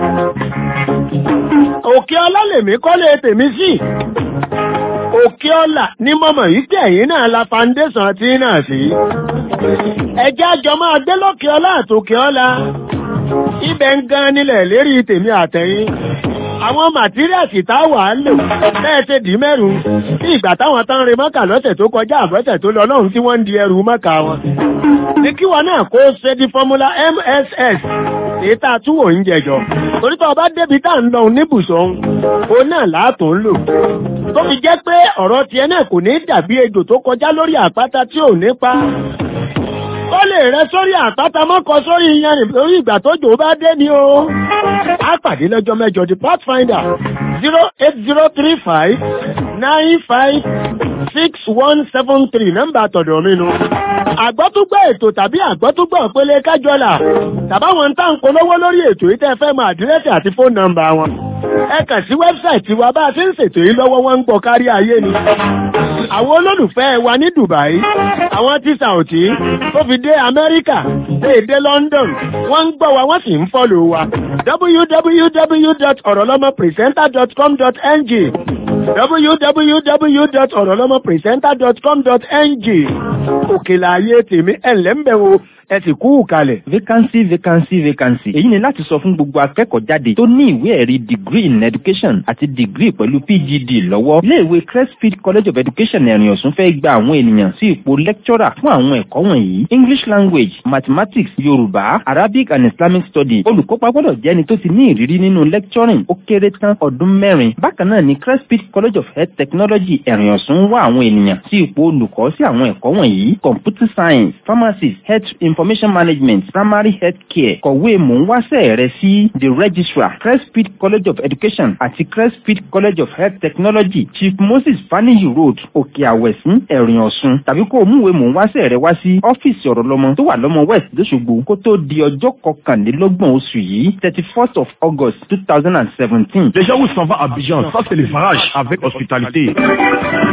òkè ọlá lèmi kọ́lé tèmi sí òkè ọlá ní mọ́mọ̀ yìí tí ẹ̀yìn náà la foundation tí náà sí ẹjẹ́ àjọ máa gbé lókè ọlá àtòkè ọlá ibẹ̀ ń gan nílẹ̀ lérí tèmi àtẹ̀yìn àwọn màtíríàsì táwà á lò bẹ́ẹ̀ ṣe dì mẹ́rùn bí ìgbà táwọn tán rin mọ́kà lọ́sẹ̀ tó kọjá àbọ̀sẹ̀ tó lọ lọ́hùn tí wọ́n ń di ẹrù mọ́kà wọn. ní kí wọn náà kó ṣe di fọ́múlà mss èyí tá a tún wò ń jẹjọ torí tó o bá débi tá à ń lọ níbùsọ̀ òun náà láàtò ń lò tó fi jẹ́ pé ọ̀rọ̀ tiẹ̀ náà kò ní dàbí ejò tó kọjá lórí àpáta tí ò ní pa ó lè rẹ sórí àpáta mọ́kọ sórí iyanrìn lórí ìgbà tó jò bá dé ni o. a pàdé lọ́jọ́ mẹ́jọ the pathfinder zero eight zero three five nine five six one seven three nọ́mbà tọ̀dọ̀ mi nu. àgbọ́túgbọ́ ètò tàbí àgbọ́túgbọ́ pélé kájọ́là tàbáwọn tá ń polówó lórí ètò yìí tẹ́ fẹ́ mọ àdírẹ́sì àti fóònù nọ́mbà wọn. ẹ kàn sí wẹ́bsáìtì wa bá a ṣe ń ṣètò yìí lọ́wọ́ wọn ń gbọ́ kárí ayé ni. àwọn olólùfẹ́ wa ní Dubai àwọn tí Saudi tó fi dé Amẹ́ríkà dé dé London wọ́n ń gbọ́ wa wọ́n sì ń fọ́lò wa www.orolomopresenter.com.ng www.orolomopresenter.com.ng òkèlà ayé tèmi ẹ̀lẹ́ ń bẹ̀ wo ẹ sì kú kalẹ̀. vacancy vacancy vacancy èyí ni láti sọ fún gbogbo akẹ́kọ̀ọ́ jáde tó ní ìwé ẹ̀rí degree in education àti degree pẹ̀lú PGD lọ́wọ́ iléèwé Crestfield College of Education ẹ̀rìn ọ̀sùn fẹ́ gba àwọn ènìyàn sí ipò lecturer fún àwọn ẹ̀kọ́ wọ̀nyí English language mathematics Yorùbá Arabic and Islamic study olùkópa gbọ́dọ̀ jẹ́ ẹni tó ti ní ìrírí nínú lecturing ó kéré tán ọdún mẹ́rin bákan náà ni Crestfield College of Health Technology ẹ̀rìn ọ̀sùn wá àwọn ènìyàn sí ipò olùkọ́ sí àwọn ẹ̀kọ́ wọ̀nyí computer science pharmacy health information management primary health care kọ̀wé mò-ń-wáṣẹ́ rẹ sí the registrar Crestfield College of Education àti Crestfield College of Health Technology Chief Moses Faniyi Road Òkè Àwẹ̀sìn Ẹ̀rìn Ọ̀ṣun tàbí kó o múwé mò-ń-wáṣẹ́ rẹ wá sí ọ́fíìsì ọ̀rọ̀ lọ́mọ tó wà lọ́mọ West lóṣogbo kó tó di ọjọ́ kọkànlélọ́gbọ̀n oṣù yìí thirty first of August two thousand and seventeen. Les gens où s'en va à Abidjan, ça c'est le farage avec hospitalité.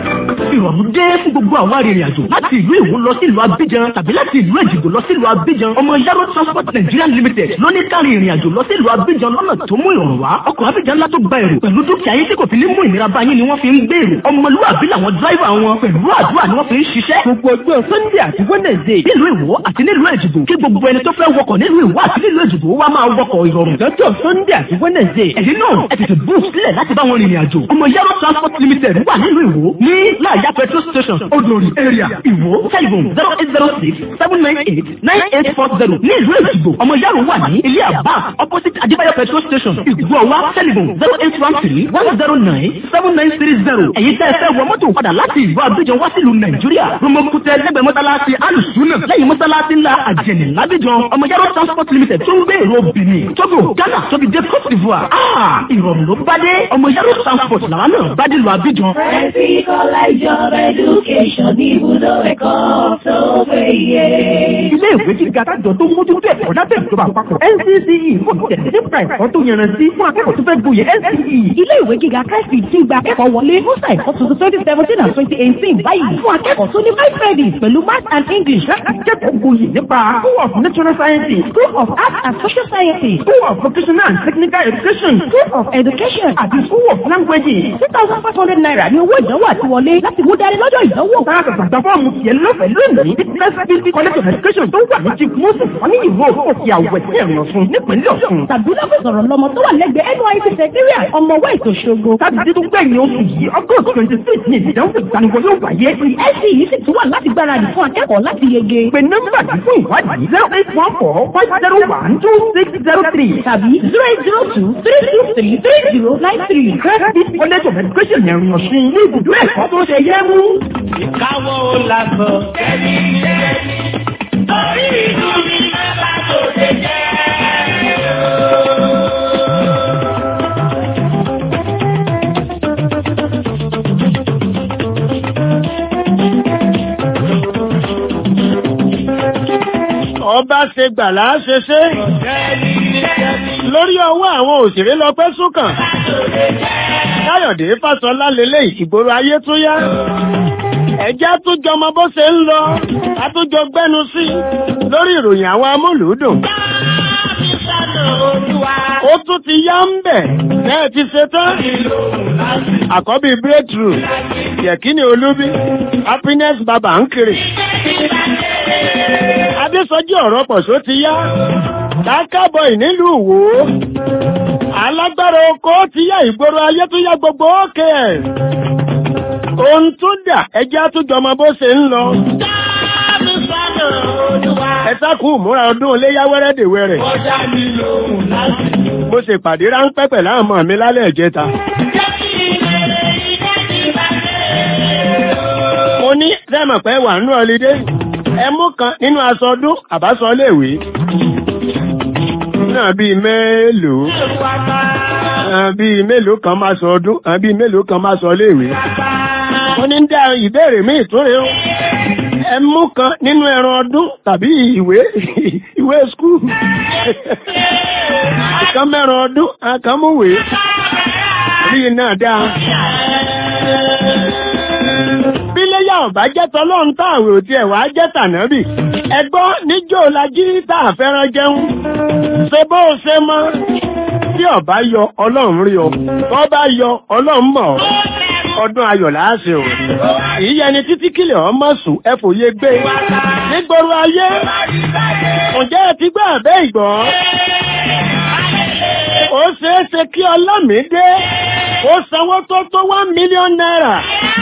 ìrọ̀rùn dé fún gbogbo àwọn arìnrìn àjò láti ìlú Ìwó lọ sí ìlú Abidjan tàbí láti ìlú Èjìgbò lọ sí ìlú Abidjan ọmọ Yaro Transport Nigeria Limited ló ní kárí ìrìn àjò lọ sí ìlú Abidjan lọ́nà tó mú ìrọ̀rùn wá ọkọ̀ Abidjan ńlá tó gba èrò pẹ̀lú dúkìá yín tí kò fi ní mú ìnira bá yín ni wọ́n fi ń gbé èrò ọmọlúwàbí làwọn dráìvà wọn pẹ̀lú àdúrà ni wọ́n fi ń ṣiṣẹ́ gbogbo ọjọ́ Sunday àti Wednesday nílùú Ìwó àti nílùú Èjìgbò kí gbogbo ẹni tó fẹ́ wọkọ̀ nílùú Ìwó àti nílùú Èjìgbò wá máa wọkọ̀ ìrọ̀rùn lọ́jọ́ Sunday àti Wednesday ẹ̀yin náà ẹ tètè bú sílẹ̀ láti bá wọn rìnrìn àjò ọmọ Yaro Transport Limited wà nílùú Ìwó ní láàyà petrol station Odòrì area Ìwó telephone zero eight zero six seven nine eight nine eight four zero ní ìlú Èjìgbò ọmọ Yaro wà ní ilé àbá opposite Adébáyọ̀ petrol station Ìgbọ̀wá telephone zero eight one three one zero nine seven nine three zero èyí tẹ́ ẹ fẹ́ wọ mọ́tò padà láti ìlú Abidjan wá sílùú Nàìjíríà Romokutẹ lẹ́gbẹ̀ẹ́ mọ́sálásí alùsùnà lẹ́yìn mọ́sálásí ńlá àjẹnì lábíjan ọmọ Yaro Transport Limited tó ń gbé èrò Benin Togo Ghana tóbi dé Cote d'Ivoire ah ìrọ̀rùn ló bá dé ọmọ Yaro Transport làwọn náà bá dé lu Abidjan. Ẹ̀sì kọ́lá ìjọba education ní ibùdó ẹ̀kọ́ tó péye. ilé ìwé gíga kájọ tó mójútó ẹ̀kọ́ lábẹ́ ìjọba àpapọ̀ NCCE fún tẹ̀lé nípa ẹ̀kọ́ tó yanrantí fún akẹ́kọ̀ọ́ tó fẹ́ gboyè NCCE. ilé ìwé gíga káìsì tí gba akẹ́kọ̀ọ́ wọlé fún ẹ̀kọ́ tuntun twenty seventeen and twenty eighteen báyìí fún akẹ́kọ̀ọ́ tó ní five credits pẹ̀lú math and English akẹ́kọ̀ọ́ gboyè nípa School of Natural Sciences School of Arts and Social Sciences School of Vocational and Technical Education School of Education àti School of Languages. two thousand five hundred naira ní owó ìdánwò àti wọlé láti mú dání lọ́jọ́ ìdánwò. Sára gbàgbà fọ́ọ̀mù tiẹ̀ lọ́fẹ̀ẹ́ lónìí ní First College of Education tó wà ní Chief Moses wọ́n ní ìwé òkè àwẹ̀ sí ẹ̀rọ fún nípínlẹ̀ Ọ̀ṣun. tàbí lọ́fẹ̀ẹ́ sọ̀rọ̀ lọ́mọ tó wà lẹ́gbẹ̀ẹ́ NYSC secretariat ọmọ west Òṣogbo. Sátidé tó gbẹ̀yìn oṣù yìí August twenty six ní ìdánwò ìgbaniwọlé yóò wáyé. ẹ̀sì yìí sì tún wà láti gbáradì fún akẹ́kọ̀ọ́ láti yege. Pè nọ́mbà yìí fún ìwádìí zero eight one four five zero one two six zero three tàbí zero eight zero two three two three three zero nine three. First College of Education ẹ̀rìn ọ̀sùn ní ibùdó ẹ̀kọ́ tó ṣe yẹ mú. Ìkáwọ́ làbọ̀ kẹ́mi kẹ́mi orí ìlú mi máa bá tòde jẹ́. ọba ṣe gbàlá ṣe ṣe lórí ọwọ́ àwọn òṣèré lọ́pẹ́ súnkàn káyọ̀dé fásọlá lélẹ̀ ìgboro ayé tún yá ẹjẹ́ tún jọmọ bó ṣe ń lọ àtúnjọ gbẹ́nu sí lórí ìròyìn àwọn amúlùúdùn ó tún ti yá ń bẹ̀ bẹ́ẹ̀ ti ṣe tán àkọ́bí breakthrough yẹ̀kíní olúbí happiness baba ń kiri adésọjí ọ̀rọ̀ pọ̀ṣó ti yá kákábọ̀ ìnílùú wò ó alágbára oko ti yá ìgboro ayé tó yá gbogbo òkè ẹ̀ ohun tó dà ẹjẹ́ àtújọ ọmọ bó ṣe ń lọ ẹ sákù múra ọdún iléyá wẹ́rẹ́dẹ̀wẹ́rẹ́ mo ṣe pàdé ráńpẹ́ pẹ̀lú àwọn ọmọ mi lálẹ́ ìjẹta mo ní sẹ́mọ̀ pé wà nínú ọlídé ẹ mú kan nínú aṣọ ọdún àbáṣọ léèwé náà bíi mélòó bíi mélòó kan máa sọ ọdún bíi mélòó kan máa sọ léèwé mo ní dá ìbéèrè míì tó rè ó ẹ mú kan nínú ẹran ọdún tàbí ìwé ìwé skul kan mẹ́ran ọdún kan múwèé rí náà dáa bíléyà ọ̀bá jẹ́ tọ́lọ́run táàwẹ̀ òtí ẹ̀wà jẹ́ tànábì ẹgbọ́ níjó la jí tá a fẹ́ràn jẹun ṣe bó o ṣe mọ́ tí ọ̀bá yọ ọlọ́run rí ọ tó bá yọ ọlọ́run mọ̀ ọ́ ọdún ayọ̀ láàṣẹ ò ìyẹni títí kílẹ̀ ọmọ sùn ẹ fòye gbé nígboro ayé ǹjẹ́ ẹ ti gbọ́ àbẹ́ ìgbọ́ ó ṣeé ṣe kí ọlọ́mìdé ó sanwó tó tó one million naira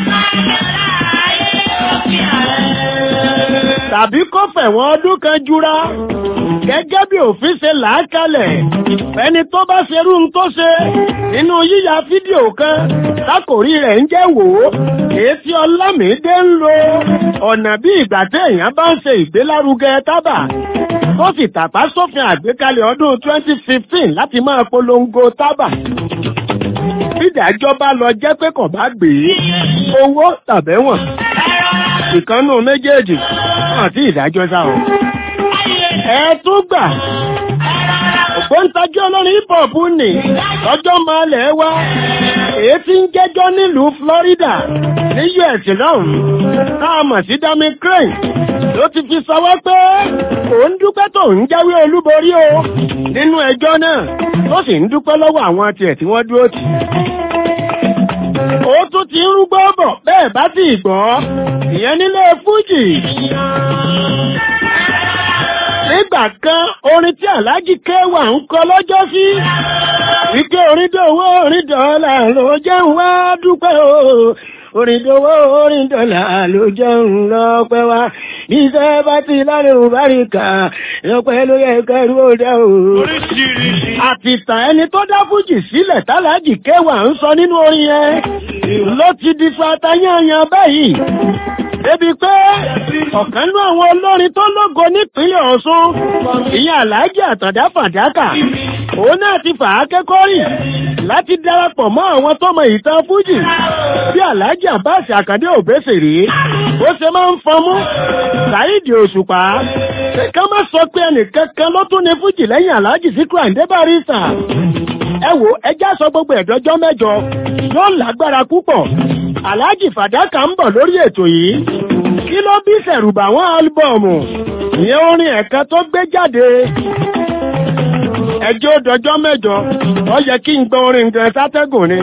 tàbí kó fẹ̀wọ̀n ọdún kan jura gẹ́gẹ́ bí òfin ṣe làákalẹ̀ ẹni tó bá ṣerú ń tó ṣe nínú yíya fídíò kan lákòrí rẹ̀ ń jẹ́ wò ó èyí tí ọlámídé ń lo ọ̀nà bí ìgbà téèyàn bá ń ṣe ìgbélárugẹ tábà tó sì tàpá sófin àgbékalẹ̀ ọdún 2015 láti máa polongo tábà bídàjọ́ bá lọ jẹ́ pé kò bá gbé owó tàbẹ́wọ̀n ìkànnù méjèèjì àti ìdájọ́ sáwọn. ẹ tún gbà ògbóǹtagí olórin hip hop nì lọ́jọ́ máa lẹ̀ wá èyí tí ń jẹ́jọ́ nílùú Florida ní US lọ́hùn-ún náà mọ̀ sí Dami Crane ló ti fi sọwọ́ pé òun dúpẹ́ tó ń jáwé olúborí o nínú ẹjọ́ náà tó sì ń dúpẹ́ lọ́wọ́ àwọn tiẹ̀ tí wọ́n dúró tì ó tún ti ń rúgbọ́ bọ̀ bẹ́ẹ̀ bá ti gbọ́ ìyẹn nílé fújì nígbà kan orin tí aláàjì kéwà ń kọ lọ́jọ́ sí wípé orin dòwó orin dọ́là ló jẹ́ ń wá dúpẹ́ o orin dòwó orin dọ́là ló jẹ́ ń lọ́pẹ́ wá iṣẹ́ bá ti lálẹ́ òbáríkà lọ́pẹ́ ló yẹ kẹrù ó dá o. àtìtà ẹni tó dá fújì sílẹ̀ tálájì kéwà ń sọ nínú orin yẹn ló ti di fatayányan báyìí débi pé ọ̀kan nú àwọn olórin tó lógo nípínlẹ̀ Ọ̀ṣun ìyẹn Àlàájì Àtàndá Fàdákà òun náà ti fà á kẹ́kọ̀ọ́ rìn láti darapọ̀ mọ́ àwọn tọmọ ìtàn fújì bí Àlàájì Àbáàsì Àkàndé Òbésèré bó ṣe máa ń fọmú Saheed Òṣùpá ká má sọ pé ẹnìkankan ló tún ní fújì lẹ́yìn Àlàájì Síkírù Àyìndé Bàrísà ẹ wò ẹjá sọ gbogbo ẹ̀dọ́jọ́ mẹ́jọ yóò lágbára púpọ̀ Àlàájì Fàdákà ń bọ̀ lórí ètò yìí kí ló bí sẹ̀rùbà wọn álbọ̀mù ìyẹn orin ẹ̀ka tó gbé jáde ẹjọ́ dọjọ́ mẹ́jọ ó yẹ kí n gbọ́ orin gan sátẹ́gùn ni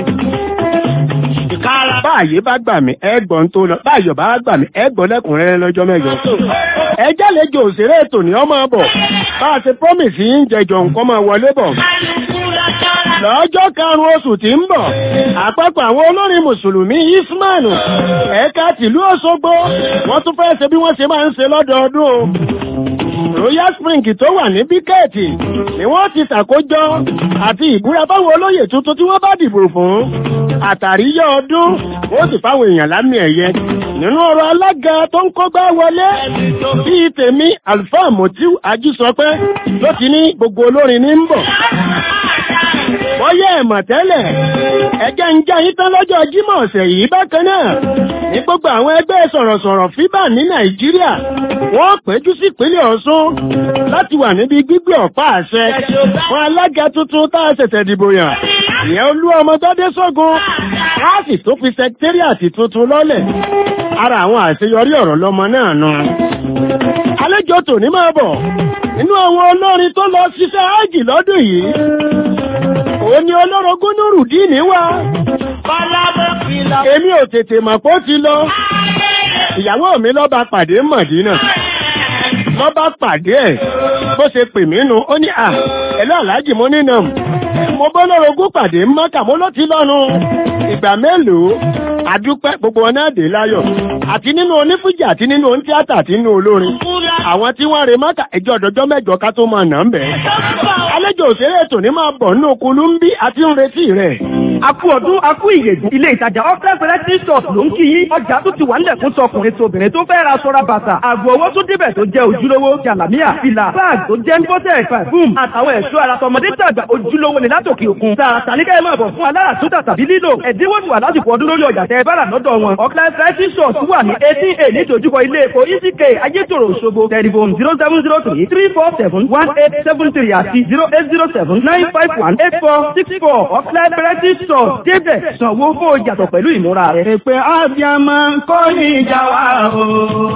báyìí bá gbà mí ẹgbọ́n tó lọ báyìí bá gbà mí ẹgbọ́n lẹ́kùnrẹ́rẹ́ lọ́jọ́ mẹ́jọ ẹjẹ́ lẹ́jọ́ òṣèré ètò ní ọmọ bọ̀ bá a ṣe promise yín jẹjọ nǹkan máa wọlé bọ̀ lọ́jọ́ karùn-ún oṣù tí ń bọ̀ àpapọ̀ àwọn olórin mùsùlùmí ismanu ẹ̀ka tìlú Òṣogbo wọ́n tún fẹ́ ṣe bí wọ́n ṣe máa ń ṣe lọ́dọọdún o royal spring tó wà ní bíkẹ́ẹ̀tì ni wọ́n ti ṣàkójọ àti ìbúra báwọn olóyè tuntun tí wọ́n bá dìbò fún àtàríyá ọdún ó sì fáwọn èèyàn lámì ẹ̀yẹ nínú ọ̀rọ̀ alága tó ń kọ́gbá wọlé bíi tèmi alfa motiu ajísọpẹ́ ló ti ní gbogbo olórin ní ń bọ̀ bọ́yẹ̀ ẹ̀mọ̀ tẹ́lẹ̀ ẹjẹ́ ń jẹ́ yín tán lọ́jọ́ jímọ̀ ọ̀sẹ̀ yìí bákan náà ní gbogbo àwọn ẹgbẹ́ sọ̀rọ̀sọ̀rọ̀ fíbà ní nàìjíríà wọ́n péjú sí ìpínlẹ̀ ọ̀ṣun láti wà níbi gbígbé ọ̀pá àṣẹ fún alága tuntun tá a ṣẹ̀ṣẹ̀ dìbò yàn ìyẹn olú ọmọ tọ́dé sógun láàsì tó fi sẹkítẹ́rìàtì tuntun lọ́lẹ̀ ara àwọn àṣeyọrí ọ̀rọ̀ lọmọ náà nù àlejò tòní máa bọ̀ nínú àwọn olórin tó lọ ṣiṣẹ́ ájì lọ́dún yìí òun ni olórogún nùrùdíìnì wá èmi ò tètè mọ̀ pé ó ti lọ ìyàwó mi lọ́ba pàdé mọ̀dínà lọ́ba pàdé ẹ̀ bó ṣe pè mí nu ó ní à ẹ̀lọ́ aláàjì mo nínà mo bọ́ lórogún pàdé mọ́kà mo ló ti lọ́nu ìgbà mélòó àdúpẹ́ gbogbo wọn náà dé láyọ̀ àti nínú onífújì àti nínú onítíátà àti nínú olórin àwọn tí wọ́n re mọ́kà ẹjọ́ ọ̀dọ́jọ́ mẹ́jọ ká tó máa nà ń bẹ̀. àlejò òṣèré ètò ní máa bọ̀ nínú kulú ń bí àti ń retí rẹ̀. Akú ọdún akú ìyèdùn ilé ìtajà Ọ́fẹ́ Fẹ́rẹ́tì Stores ló ń kí yín. Ọjà tó ti wà nílẹ̀ fún tọkùnrin tóbìnrin tó fẹ́ ra sọ́ra bàtà. Àgbo owó tó débẹ̀ tó jẹ́ ojúlówó. Jàlámíà, fìlà, báàgì tó jẹ́ ńbọ́tẹ̀ pàfúm. Àtàwọn ẹ̀ṣọ́ ara tọmọdé tàgbà ojúlówó ni látòkè òkun. Tààrà tàníkà ẹ̀ máa bọ̀ fún alára tútà tàbí lílò. Ẹ̀dínwó ti wà lásìkò ọdún lórí ọjà tẹ bára lọ́dọ̀ wọn. Ọ̀kẹ́ Fẹ́rẹ́tì Stores wà ní eighteen a nídojúkọ ilé epo ECK Ayétòrò Òṣogbo. Tẹlifon zero seven zero three three four seven one eight seven three àti zero eight zero seven nine five one eight four six four Ọ̀kẹ́ Fẹ́rẹ́tì Stores débẹ̀ sanwó fún ìyàtọ̀ pẹ̀lú ìmúra rẹ̀. Èpè ábíàmọ́ kò ní ìjà wa o.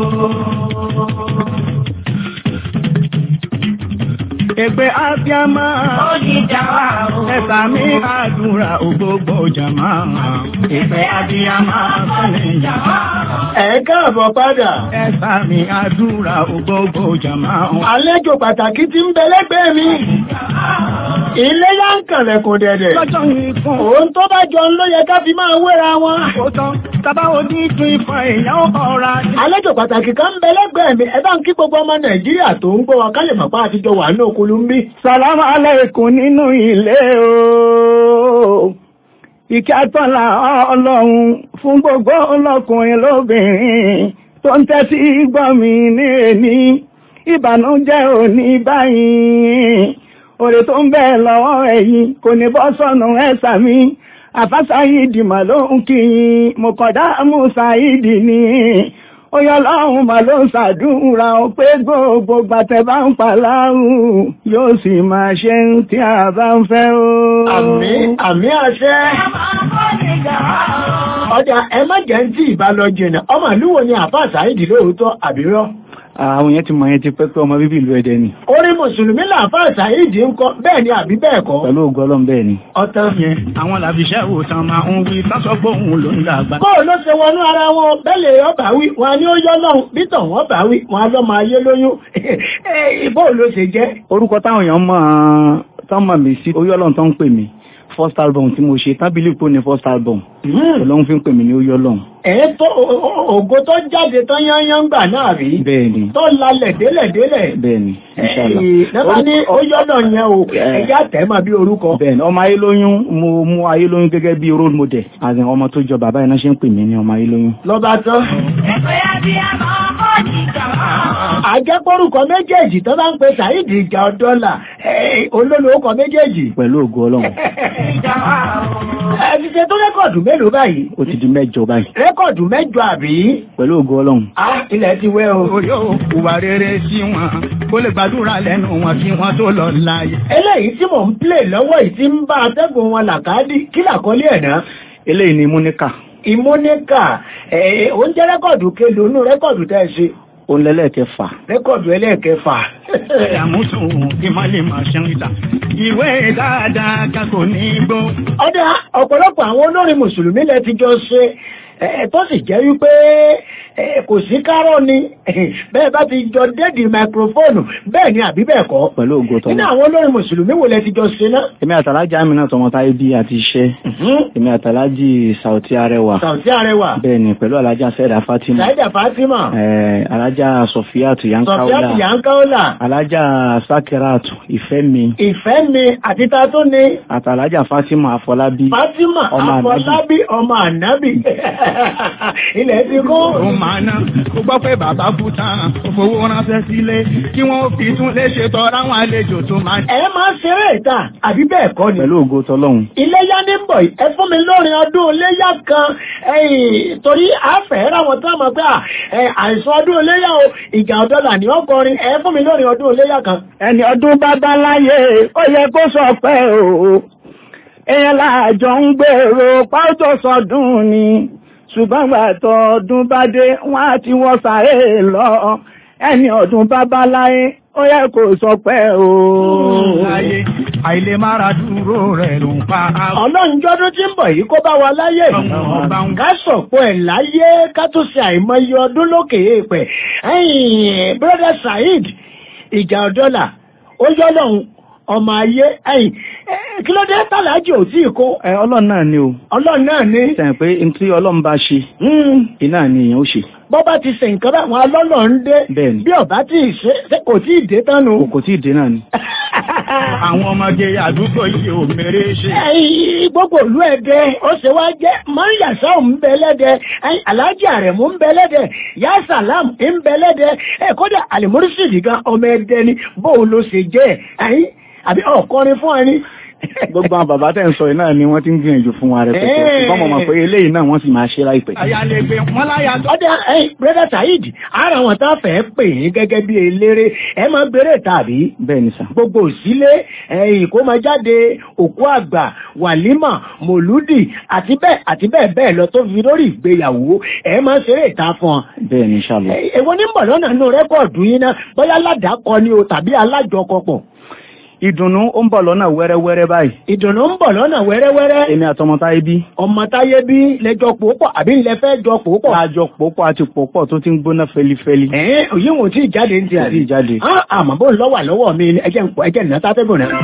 Èpè ábíàmọ́ kò ní ìjà wa o. Ẹ̀sà mi àdúrà ògbógbò jàmá. Èpè ábíàmọ́ kò ní ìjà wa o. ẹ káàbọ̀ padà. Ẹ̀sà mi àdúrà ògbógbò jàmá. àlejò pàtàkì tí ń bẹ lẹ́gbẹ̀ẹ́ mi. ilé yá ń kànlẹ̀ kò dẹ̀dẹ̀. Lọ́jọ́ yìí fún òun tó bá jọ ń ló yẹ ká fi máa wéra wọn. òótọ́ tábà ojú tún ìfọ̀ èèyàn ọ̀ra. àlejò pàtàkì kan ń bẹ lẹ́gbẹ̀ẹ́ mi ẹ bá ń kí gbogbo ọmọ nàìjíríà tó ń gbọ́ wa ká lè mọ̀ pé àtijọ́ wà ní òkúlu ń bí. Sàlámù aláìkùn nínú ilé o. Ìkẹ́ àtọ́là ọlọ́run fún gbogbo ọlọ́kùnrin lóbìnrin tó ń tẹ́tí gbọ́ mi ní èní. Ìbànújẹ́ ò ní báyìí. Òrè tó ń bẹ lọ́wọ́ ẹ̀yìn kò ní bọ́ sọ́nù ẹ̀sà mi. Àfásáyìdì mà ló ń kí yín. Mo kọ̀dá Mùsáyìdì ni. Oyè ọlọ́run mà ló ń ṣàdúrà ó pé gbogbo gbàtẹ́ bá ń pa láhùn yóò sì máa ṣe ń tí a bá ń fẹ́ o. Àmì àmì àṣẹ. Ọjà ẹ má jẹ́ ń tí ìbá lọ jìnà. Ọmọ ìlú wo ni àfáà Sàídì lóòótọ́ àbírọ́? Àwọn yẹn ti mọ̀ yẹn ti pẹ́ pé ọmọ bíbí ìlú Ẹdẹ ni. Orí Mùsùlùmí làfáà Sàídì ń kọ́ bẹ́ẹ̀ ni àbí bẹ́ẹ̀ kọ́. Pẹ̀lú ògo Ọlọ́run bẹ́ẹ̀ ni. Ọ̀tán. yẹn àwọn làbíṣẹ́ òòtàn máa ń wí tásọgbóhùn ló ń dàgbà. Kó ló ṣe wọnú ara wọn bẹ́lẹ̀ ọba wí, wọn ni ó yọ́ lọ́hùn, bítọ̀ wọn bá wí, wọn lọ́ máa yé lóyún. Ìbò ló ṣe jẹ́. Orúkọ táwọn èèyàn mọ̀ tán mọ̀ mí sí oyè Ọlọ́run tó ń pè mí. First album tí mo ṣe tábìlì kò ní first album. Ọlọ́run fi ń pè mí ní oyè Ọlọ́run. Ẹ̀ tó ògo tó jáde tán yányán gbà náà rí. Bẹ́ẹ̀ni. Tó lalẹ̀ délẹ̀ délẹ̀. Bẹ́ẹ̀ni. Inshallah. Nígbà ní ó yọ́nà yẹn o, ẹ̀yà tẹ̀ máa bí orúkọ. Bẹ́ẹ̀ni, ọmọ ayélóyún, mo mú ayélóyún gẹ́gẹ́ bí role model. Àti ọmọ tó jọ bàbá iná ṣe ń pè mí ní ọmọ ayélóyún. Lọ́ba tán. Àjẹpọ̀rùkọ méjèèjì tó bá ń pe Sàídì ìjà ọ̀dọ́là, olólùwọ́kọ méjèèjì. Pẹ̀lú ògo Ọlọ́run. Ẹ ti ṣe tó rẹ́kọ̀dù mélòó báyìí? Ó ti di mẹ́jọ báyìí. Rẹ́kọ̀dù mẹ́jọ àbí? Pẹ̀lú ògo Ọlọ́run. Á ilẹ̀ ti wẹ́ o. Orí òkúwa rere sí wọn, kó lè gbàdúrà lẹ́nu wọn kí wọ́n tó lọ láàyè. Eléyìí tí mò ń plè lọ́wọ́ yìí ti ń bá atẹ́gùn wọn làkàdí, kí làkọ́lé ẹ̀ náà? Eléyìí ni Múníkà. Ìmúníkà, ẹ̀ ó ń jẹ́ rẹ́kọ̀dù kelo nú rẹ́kọ̀dù tẹ́ ẹ ṣe. Òun lẹ́lẹ́kẹfà. Rẹ́kọ̀dù ẹlẹ́ẹ̀kẹfà. Àmúsùn kí má lè máa ṣe ń ìlà. Ìwé dáadáa ká kò ní gbó. Ọ̀dà ọ̀pọ̀lọpọ̀ àwọn olórin Mùsùlùmí lẹ ti jọ ṣe ẹ̀ tó sì jẹ́ wípé ẹ̀ kò sí kárọ̀ ni bẹ́ẹ̀ bá ti jọ dédì máikrófóònù bẹ́ẹ̀ ni àbí bẹ́ẹ̀ kọ́. Pẹ̀lú ògo tọ́lọ́. Nínú àwọn olórin Mùsùlùmí wo lẹ ti jọ ṣe náà? Èmi àtàlájà mi náà tọmọtáyé bí àti iṣẹ́. Èmi àtàlájì Sàùtí Arẹwà. Sàùtí Arẹwà. Bẹ́ẹ̀ni pẹ̀lú alájà Sẹ́dà Fátímà. Sàídà Fátímà. Ẹ̀ alájà Sọfíàtù Yankaula. Sọ̀fíàtù Yankaula. Alájà Sákẹ́ràtù Ìfẹ́mi. Ìfẹ́mi àti ta tó ní. Àtàlájà Fátímà Afọlábí. Fátímà Ọmọ Ànábì. Afọlábí ọmọ Ànábì. Ilẹ̀ ti kó. Ó máa ná, ó gbọ́ pé bàbá kú tán, ó fowó ránṣẹ́ sílé, kí wọ́n fi tún lè ṣètò ráwọn àlejò tó máa Ẹ máa ṣeré ìta àbí bẹ́ẹ̀ kọ́ ni. Pẹ̀lú ògo tọ́lọ́hun. Iléyá ní ń bọ̀ yìí, ẹ fún mi lórin ọdún iléyá kan ẹ̀yìn torí àfẹ́ ráwọn tó mọ̀ pé à, ẹ, àìsàn ọdún iléyá o ìjà ọ̀dọ́là ní ọkọrin ẹ fún mi lórin ọdún iléyá kan. Ẹni ọdún bàbá láyé, ó yẹ kó sọ pé o. Èèyàn láàjọ ń gbèrò pàtó sọdún ni. Ṣùgbọ́n gbàtọ̀ ọdún bá dé, wọ́n á ti wọ́n sáré lọ. Ẹni ọdún bàbá láyé, ó yẹ kó sọ pé o. láyé, àìlè mára dúró rẹ̀ ló ń pa á. Ọlọ́njọ́dún tí ń bọ̀ yìí kó bá wa láyé. Ká sọ̀pọ̀ ẹ̀ láyé ká tó ṣe àìmọye ọdún lókè èèpẹ̀. Ẹ̀yìn Brother Saheed ìjà ọ̀dọ́là ó yọ́ lọ́hùn ọmọ ayé ẹ̀yìn kí ló dé tàlájì ò tí ì kó. Ẹ ọlọ́run náà ni o. Ọlọ́run náà ní. Sẹ̀yìn pé n tí ọlọ́run bá ṣe, iná ni èèyàn ó ṣe. Bọ́ bá ti ṣe nǹkan bá wọn alọ́lọ́ ń dé. Bẹ́ẹ̀ni. Bí ọ̀bá tí ì ṣe ṣé kò tí ì dé tánu. Kò tí ì dé náà ni. Àwọn ọmọge àdúgbò yìí ò mèrè ṣe. Ẹ̀yìn gbogbo ìlú ẹ̀dẹ́ ó ṣe wá jẹ́ Mọ́ríyàsá ń bẹ lẹ́dẹ̀ ẹ̀yìn Aláàjì Àrẹ̀mú ń bẹ lẹ́dẹ̀ Yá Sàlám ń bẹ lẹ́dẹ̀ ẹ̀ kódà Àlìmúrísìdì gan ọmọ ẹ̀dẹ́ ni bóun ló ṣe jẹ́ ẹ̀yìn àbí ọ̀kọrin fún ẹni. Gbogbo àwọn bàbá tẹ̀ ń sọ yìí náà ni wọ́n ti ń gbìyànjú fún wa rẹpẹtẹ. Ẹ́ẹ̀. Ṣùgbọ́n mo mọ̀ pé eléyìí náà wọ́n sì máa ṣe láìpẹ́. Àyàlégbé wọn láyà tó. Ọdẹ ẹ̀yìn Brother Saheed ara wọn tá fẹ́ pè yín gẹ́gẹ́ bí eléré ẹ máa gbèrè tàbí. Bẹ́ẹ̀ ni sà. Gbogbo òsílé ẹ̀yìn kó máa jáde òkú àgbà wàlímà mòlúdì àti bẹ́ẹ̀ àti bẹ́ẹ̀ bẹ́ẹ̀ lọ tó fi lórí ìgbéyàwó ẹ máa ṣeré ìta fún ọ. Bẹ́ẹ̀ ni inshallah. Ẹ- Èwo ní ń bọ̀ lọ́nà inú rẹ́kọ̀dù yín náà bóyá aládàákọ ni o tàbí alájọkọpọ̀. Ìdùnnú ó ń bọ̀ lọ́nà wẹ́rẹ́wẹ́rẹ́ báyìí. Ìdùnnú ń bọ̀ lọ́nà wẹ́rẹ́wẹ́rẹ́. Èmi àtọmọtáyé bí. Ọmọ táyé bí lẹ́jọ́ pòópọ̀ àbí ńlẹ fẹ́ jọ pòópọ̀. Lájọ pòpọ̀ àti pòpọ̀ tó ti ń gbóná fẹlifẹli. Ẹ̀ẹ́n òyìn wò tí ìjáde ń ti Kò àrí. tí ì jáde. Á àmọ́ bó ń lọ́wà lọ́wọ́ mi ni ẹjẹ́ ń pọ̀ ẹjẹ́ ìná sátẹ́gùn náà.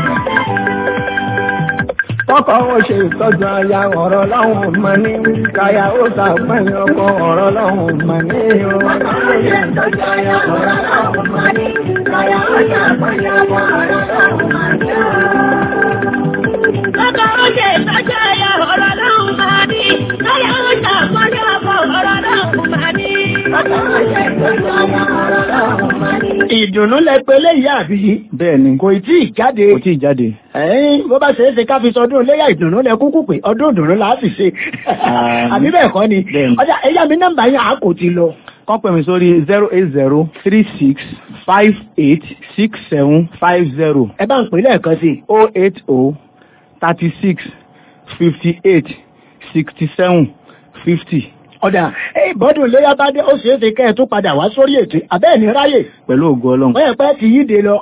Kọ́kọ́ ó ṣe ìtọ́jú aya ọ̀rọ̀ láwọn ọmọ ní káyà ó sàpẹ́yìn ọkọ ọ̀rọ̀ láwọn ọmọ ní o. Bàbá ó ṣe ìtọ́jú ẹ̀yà ọ̀rọ̀ lọ́hùn máa ní. Láyà ó ṣàpọ́nlé ọkọ̀ ọ̀rọ̀ lọ́hùn máa ní. Bàbá ó ṣe ìtọ́jú ẹ̀yà ọ̀rọ̀ lọ́hùn máa ní. Ìdùnnú lẹ pé léyìí àbí Bẹ́ẹ̀ ni. kò tí ì jáde. Kò tí ì jáde. Ẹ̀yin bó bá ṣeé ṣe ká fi sọdún léyà ìdùnnú lẹ kúkú pé ọdún ìdùnnú là á sì ṣe. Àmín. Àbí bẹ́ẹ̀ kọ́ ni. Bẹ́ẹ̀ ni. Ọjà ẹ̀yà mi nọ́mbà yẹn à kò ti lọ. kán pè mí sórí zero eight zero three six five eight six seven five zero. ẹ bá ń pè lẹ́ẹ̀kan sí i. o eight o thirty six fifty eight sixty seven fifty. ọ̀dà ẹ bọ́dún léyà bá dé ó ṣeé ṣe kẹ́ ẹ tún padà wá sórí ètò abẹ́ẹ̀ ní ráyè pẹ̀lú ògo ọlọ́run. wọ́n yẹ pé ti yíde lọ.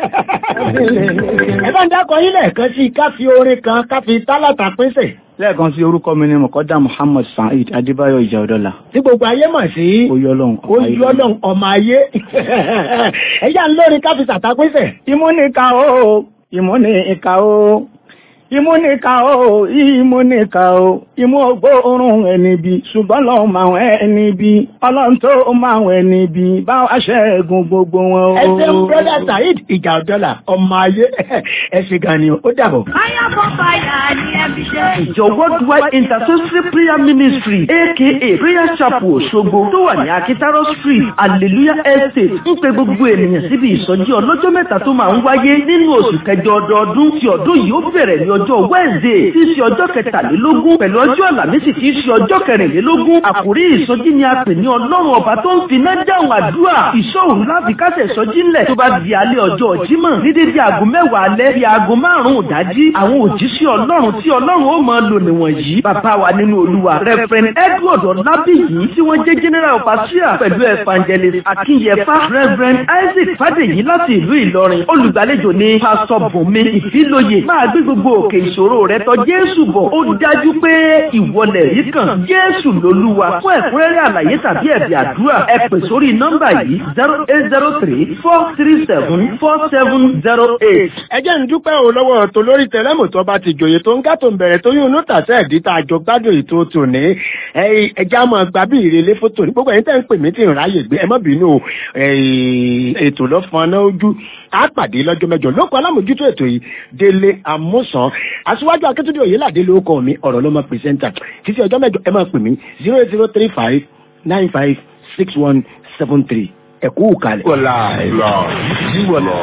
ẹ bá ń dákọ yín lẹ́ẹ̀kan sí i ká fi orin kan ká fi tálàtà pínṣẹ̀. lẹ́ẹ̀kan sí orúkọ mi ni mọ̀kọ́dá muhammad saheed adébáyọ̀ ìjà ọ̀dọ́là. tí gbogbo ayé mọ̀ sí. oyè ọlọ́run. oyè ọlọ́run ọmọ ayé. ẹ yá ń lórí ká fi tàtàpínṣẹ̀. ìmúnika o ìmúnika o ìmúnika o ìmúnika o ìmú ògbóòórùn ẹni bí ṣùgbọ́n lọ́ọ́ máa ń ẹni bí ọlọ́run tó máa ń ẹni bí báwa ṣẹ́gun gbogbo wọn o. ẹ ṣeun brother saheed ìjà ọ̀dọ́là ọmọ ayé ẹ ṣe gan ni o ó dàbọ̀. Fire for fire ni ẹbí ṣe. Ìjọ Worldwide Intercessory Prayer Ministry aka Prayer Chapel Òṣogbo tó wà ní Akitaro Street Hallelujah Estate ń pe gbogbo ènìyàn síbi ìsọjí ọlọ́jọ́ mẹ́ta tó máa ń wáyé nínú oṣù kẹjọ ọdọọdún tí ọdún yìí ó bẹ̀rẹ̀ ní ọjọ́ Wednesday tí í ṣe ọjọ́ kẹtàlélógún pẹ̀lú ọjọ́ Àlàmísì tí í ṣe ọjọ́ kẹrìnlélógún àkórí ìsọjí ni a pè ní Ọlọ́run ọba tó ń finá dáhùn àdúrà ìṣọ́òrùn láti kásẹ̀ ìsọjí ńlẹ̀ tó bá di alẹ́ ọjọ́ Jímọ̀ ní dédé aago mẹ́wàá alẹ́ bí aago márùn-ún ìdájí àwọn òjíṣẹ́ Ọlọ́run tí Ọlọ́run ó máa lò níwọ̀nyí bàbá wa nínú Olúwa Reverend Edward Ọlábíyì tí wọ́n jẹ́ general overseer pẹ̀lú evangelist Akínyẹfà Reverend Isaac Fádèyí láti ìlú Ìlọrin olùgbàlejò ní pásítọ̀ Bùnmi Ìfílóye máa gbé gbogbo òkè ìṣòro rẹ tọ̀ Jésù bọ̀ ó dájú pé ìwọlẹ̀ yìí kàn Jésù lolúwa fún ẹ̀kúnrẹ́rẹ́ àlàyé tàbí ẹ̀bì àdúrà ẹ pè sórí nọ́mbà yìí zero eight zero three four three seven four seven zero eight. ẹ jẹ́ ń dúpẹ́ o lọ́wọ́ tó lórí tẹlẹ́mù tó bá ti jòyè tó ń gá tó ń bẹ̀rẹ̀ tó yún inú tàṣẹ́ ẹ̀dí tá a jọ gbádùn ètò tòní ẹjẹ́ àmọ́ gba bí ìrèlé fótó ní gbogbo ẹ̀yin tẹ́ ń pè mí tí ń ráyè gbé ẹ má bínú o ètò lọ́fọ̀n náà ojú á pàdé lọ́jọ́ mẹ́jọ lóko alámòjútó ètò yìí délé àmúsàn aṣíwájú akíntúndé òyìnládé lórúkọ mi ọ̀rọ̀ ló mọ pírẹsẹ́ńtà títí ọjọ́ mẹ́jọ ẹ máa pè mí zero eight zero three five nine five six one seven three ẹ kú kalẹ̀. wọ́lá ìlọ ìwọ̀lọ̀.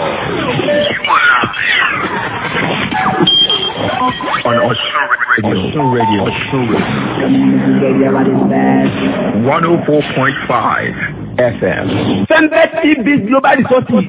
on Osun Radio. Osun Radio. 104.5 FM. Fẹ́ńbẹ́ TB Global Resources.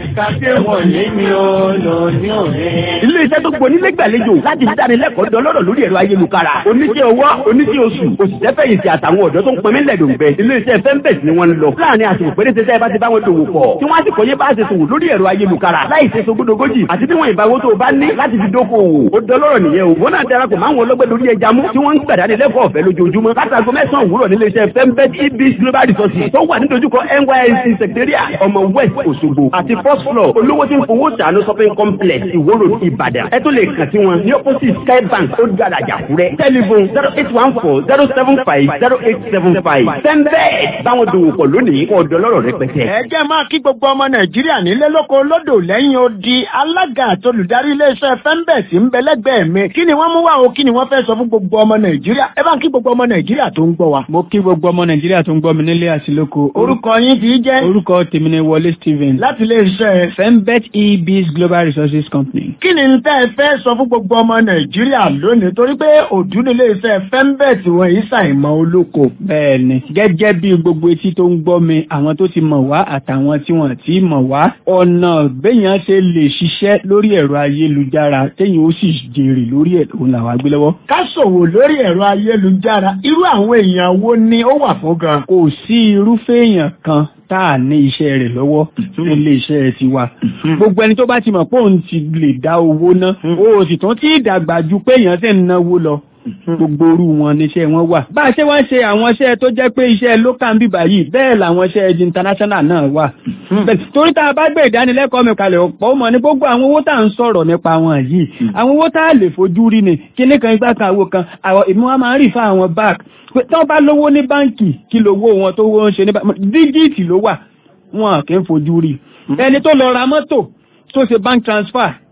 Ilé iṣẹ́ tó gbọ́ nílé gbàlejò láti dánilẹ́kọ̀ọ́ dọ́lọ́rọ̀ lórí ẹ̀rọ ayélujára. Oníṣẹ́ owó, oníṣẹ́ oṣù, òṣìṣẹ́ fẹ̀yìntì àtàwọn ọ̀dọ́ tó ń pẹ́ mílẹ̀ dòǹgbẹ. Ilé iṣẹ́ Fẹ́ńbẹ̀t ni wọ́n ń lọ. Láàárín àsìkò péréte tẹ́ bá ti bá wọn dòwò pọ̀. Tí wọ́n á sì kọ́ yé bá ṣe sòwò lórí ẹ̀rọ ayélujára. Láì ṣe sogódogójì àti bí wọ́n ìbáwó tó bá ní láti fi dókòwò. Ó dọ́lọ́rọ̀ nìyẹn o. Wọ́n náà darapọ̀ máwọn ọlọ́gbẹ́ lórí ẹja mú tí wọ́n ń gbàdánilẹ́kọ̀ọ́ ọ̀fẹ́ lójoojúmọ́. Látago mẹ́sàn-án òwúrọ̀ nílé iṣẹ́ Fẹ́ńbẹ̀t EB Global Resources tó wà nídojúkọ NYSC Secretariat ọmọ West Òṣogbo àti first floor olówó tí ń fowó ṣàánú shopping complex Ìwòrò Ìbàdàn. Ẹ tó lè kàn sí wọn ní opposite Sky Bank ó dára Àjàkúrẹ́. Telephone zero eight one four zero seven five zero eight seven five. Fẹ́ńbẹ́ẹ̀ báwọn dòwò pọ̀ lónìí kọ́ ọ̀dọ́ lọ́rọ̀ rẹpẹtẹ. ẹ jẹ́ máa kí gbogbo ọmọ nàìjíríà nílé lóko lódò lẹ́yìn odi alága àtolùdarí iléeṣẹ́ fẹ́ńbẹ̀sì ń bẹ lẹ́gbẹ̀ẹ́ mi kí ni wọ́n mú wá o kí ni wọ́n fẹ́ sọ fún gbogbo ọmọ nàìjíríà ẹ bá ń kí gbogbo ọmọ nàìjíríà tó ń gbọ́ wa. mo kí gbogbo ọmọ nàìjíríà tó ń gbọ́ mi nílé àti lóko. orúkọ yín ti jẹ́. orúkọ tèmi ni wọlé stephen. láti iléeṣẹ́. fembet ebs global resources company. kí ni tẹ́ ẹ fẹ́ sọ fún gbogbo ọmọ nàìjíríà lónìí torí pé òdú ní iléeṣẹ́ fembet wọn yìí ṣàìmọ̀ olóko. bẹ́ẹ̀ni gẹ́gẹ́ bí gbogbo etí tó ń gbọ́ mi àwọn tó ti mọ̀ wá àtàwọn tí wọ́n ti mọ̀ wá ọ̀nà béèyàn ṣe lè ṣiṣẹ́ lórí ẹ̀rọ ayélujára téèyàn ó sì jèrè lórí ẹ̀ òun làwọn agbé lọ́wọ́. ká ṣòwò lórí ẹ̀rọ ayélujára irú àwọn èèyàn wo ni ó wà fún gan. kò sí irúfẹ́ èèyàn kan tá a ní iṣẹ́ rẹ̀ lọ́wọ́ nílé iṣẹ́ tiwa. gbogbo ẹni tó bá ti mọ̀ pé òun ti lè dá owó ná o sì tún ti dàgbà ju pé èèyàn sì ń náwó lọ gbogbo orú wọn níṣẹ́ wọn wà. bá a ṣe wá ń ṣe àwọn iṣẹ́ tó jẹ́ pé iṣẹ́ local ń bíbà yìí bẹ́ẹ̀ làwọn iṣẹ́ international náà wà. torí tá a bá gbé ìdánilẹ́kọ̀ọ́ mi kalẹ̀ ọ̀pọ̀ mọ̀ ní gbogbo àwọn owó tá à ń sọ̀rọ̀ nípa wọn yìí àwọn owó tá a lè fojú rí ni kíní kan igbá kan àwo kan àwọn èmi wọn máa ń rí fún àwọn bank pé tí wọ́n bá lówó ní báǹkì kí lówó wọn tó wọ́n ń ṣe ní báǹkì díjìtì ló wà wọn kì í fojú rí ẹni tó lọ ra mọ́tò tó ṣe bank transfer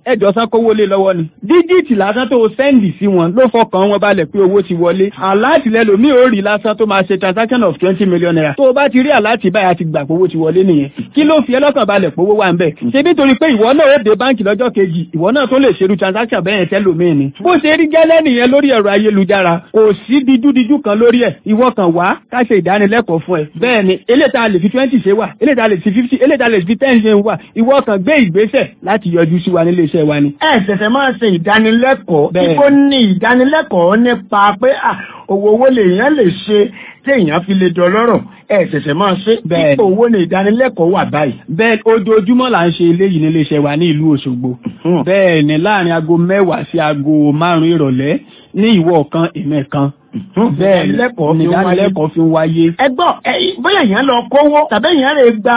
ẹjọ́ san kówó lé lọ́wọ́ ni díjìtì lásán tó sẹ́ndì sí wọn ló fọkàn wọn balẹ̀ pé owó ti wọlé aláàtì lẹ́lòmíì ó rí lásán tó máa ṣe transaction of twenty million naira tó o bá ti rí aláàtì báyìí àti gbà pé owó ti wọlé nìyẹn kí ló fi ẹlọ́kàn balẹ̀ pé owó wà ń bẹ̀ ṣe nítorí pé ìwọ náà ó dé báǹkì lọ́jọ́ kejì ìwọ náà tó lè ṣerú transaction bẹ́ẹ̀ tẹ́lòmíì ni bó ṣe rí gẹ́lẹ́ nìyẹn lórí ẹ̀rọ ayélujára kò sí dídúdíjú kan lórí ẹ̀ ìwọ kan wá ká ṣe ìdánilẹ́kọ̀ọ́ fún ẹ bẹ́ẹ̀ ni eléta lè fi twenty ṣe wà eléta lè fi fifty eléta lè fi ten ṣe wà ìwọ kan gbé ìgbésẹ̀ láti yọjú sí wa nílé iṣẹ́ wa ni. ẹ ṣẹ̀ṣẹ̀ máa ṣe ìdánilẹ́kọ̀ọ́ Bẹ́ẹ̀. kíkó ní ìdánilẹ́kọ̀ọ́ nípa pé à, owó owó lèèyàn lè ṣe téèyàn fi lè dọlọ́rọ̀ ẹ ṣẹ̀ṣẹ̀ máa ṣe Bẹ́ẹ̀. ipò owó ní ìdánilẹ́kọ̀ọ́ wà báyìí. bẹ́ẹ̀ ojoojúmọ́ là ń ṣe eléyìí nílé iṣẹ́ wa ní ìlú Òṣogbo bẹ́ẹ̀ ni láàrin aago mẹ́wàá sí aago márùn-ún ìrọ̀lẹ́ ní ìwọ kan ìmẹ̀ kan bẹ́ẹ̀ ni ìdánilẹ́kọ̀ọ́ fi ń wáyé. ìdánilẹ́kọ̀ọ́ fi ń wáyé. ẹ gbọ́ ẹ, bóyá èèyàn lọ kówó tàbí èèyàn lè gba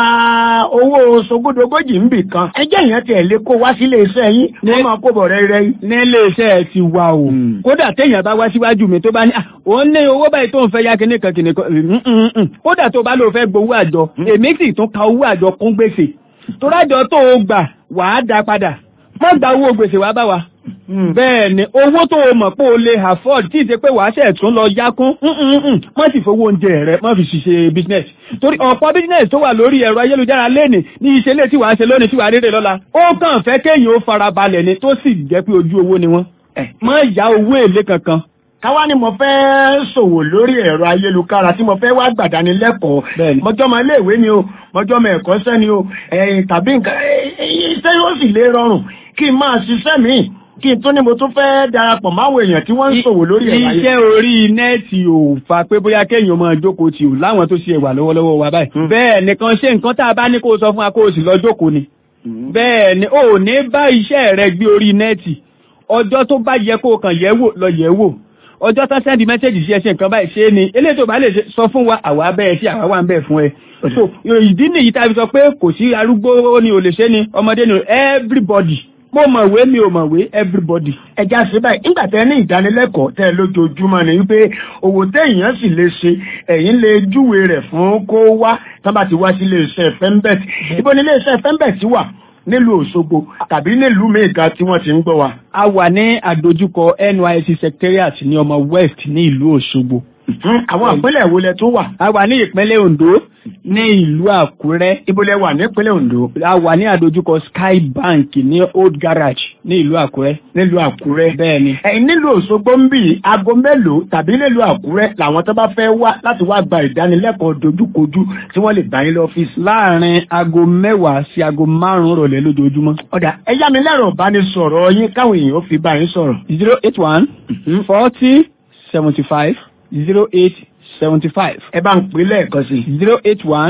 owó sogódogójì níbì kan ẹ jẹ́ èèyàn tiẹ̀ lè kó wá sílé iṣẹ́ yín wọ́n máa kó bọ̀ rẹ́rẹ́ nílé iṣẹ́ ti wà o kódà téèyàn bá wá síwájú mi tó bá ní "Ah, òun ní owó báyìí tó ń fẹ́ yá kíní kan kíní kan Mm, mm, mm. kódà tó bá lóò fẹ́ gbowó àjọ èmi sì tún ka owó àjọ kún gbèsè tó rájọ tó o gbà wàá dá padà má gba owó gbèsè wá bá wa bẹ́ẹ̀ ni owó tó o mọ̀ pé o lè afford tí ì ṣe pé wàá ṣẹ̀ tún lọ yá kún mm, mm, mm. má sì fowó oúnjẹ rẹ má fi ṣiṣẹ́ business torí ọ̀pọ̀ business tó wà lórí ẹ̀rọ ayélujára lẹ́nì ní ìṣẹ̀lẹ̀ tí wàá ṣe lónìí tí wàá rere lọ́la ó kàn fẹ́ kéèyàn ó farabalẹ̀ ni tó sì jẹ́ pé ojú owó ni wọ́n má yá owó èlé kankan káwá ni mo fẹ́ ṣòwò lórí ẹ̀rọ ayélujára tí mo fẹ́ wá gbàdánilẹ́kọ̀ọ́ mọjọ́ mọ iléèwé ni o mọjọ́ mọ ẹ̀kọ́ṣẹ́ ni o ẹ̀yìn tàbí nǹkan iṣẹ́ yóò sì lè rọrùn kí n máa ṣiṣẹ́ míì kí n tún ní mo tún fẹ́ darapọ̀ máwọn èèyàn tí wọ́n ń ṣòwò lórí ẹ̀rọ ayélujára. iṣẹ́ orí nẹ́ẹ̀tì ò fa pé bóyá kéèyàn máa jókòó tì ò láwọn tó ṣe ẹ̀wà lọ́wọ́lọ́wọ́ wa báyìí bẹ́ẹ̀ nìkan ṣe nǹkan tá a bá ní kó o sọ fún wa kó o sì lọ jókòó ni bẹ́ẹ̀ ni ò ní bá iṣẹ́ rẹ gbé orí nẹ́ẹ̀tì ọjọ́ tó bá yẹ kó o kàn yẹ̀ wò lọ yẹ̀ wò ọjọ́ tán sẹ́ndì mẹ́sẹ̀jì sí ẹṣẹ́ nǹkan báyìí ṣe é ni eléyìí tó bá lè ṣe- sọ fún wa àwa bẹ́ẹ̀ sí àwa wà ń bẹ̀ fún ẹ so ìdí nìyí tá a fi sọ pé kò sí arúgbó ni ò lè ṣe ni ọmọdé ni everybody mo mọ̀wé mi ò mọ̀wé everybody. ẹja ṣe báyìí nígbà tẹ ní ìdánilẹ́kọ̀ọ́ tẹ lójoojúmọ́ ni wípé òwò téèyàn sì lè ṣe ẹ̀yin lè júwe rẹ̀ fún kó wá tán bá ti wá sí iléeṣẹ́ fembet ibo ni iléeṣẹ́ fembet wà nílùú Òṣogbo tàbí nílùú mẹ́ẹ̀ká tí wọ́n ti ń gbọ́ wa. a wà ní àdójúkọ NYSC secretariat ní ọmọ west ní ìlú Òṣogbo. àwọn ìpínlẹ̀ wo lẹ tó wà. a wà ní ìpínlẹ̀ Ondo ní ìlú Àkúrẹ́. ibo lẹ wà ní ìpínlẹ̀ Ondo. a wà ní àdójúkọ Sky Bank ní Old Garage ní ìlú Àkúrẹ́. nílùú Àkúrẹ́. bẹ́ẹ̀ni. ẹ̀yin nílùú Òṣogbo ń bì aago mélòó tàbí nílùú Àkúrẹ́ làwọn tó bá fẹ́ wá láti wá gba ìdánilẹ́kọ̀ọ́ dojúkojú tí wọ́n lè bá yín lọ́fíìsì. láàrin aago mẹ́wàá sí aago márùn-ún rọ̀lẹ́ lójoojúmọ́. ọ̀dà ẹ yá mi lẹ́rọ̀ ìbánisọ̀rọ̀ yín káwọn èèyàn fi bá yín sọ̀rọ̀. zero eight one forty seventy five zero eight seventy five. ẹ bá ń pè lẹ́ẹ̀kan sí. zero eight one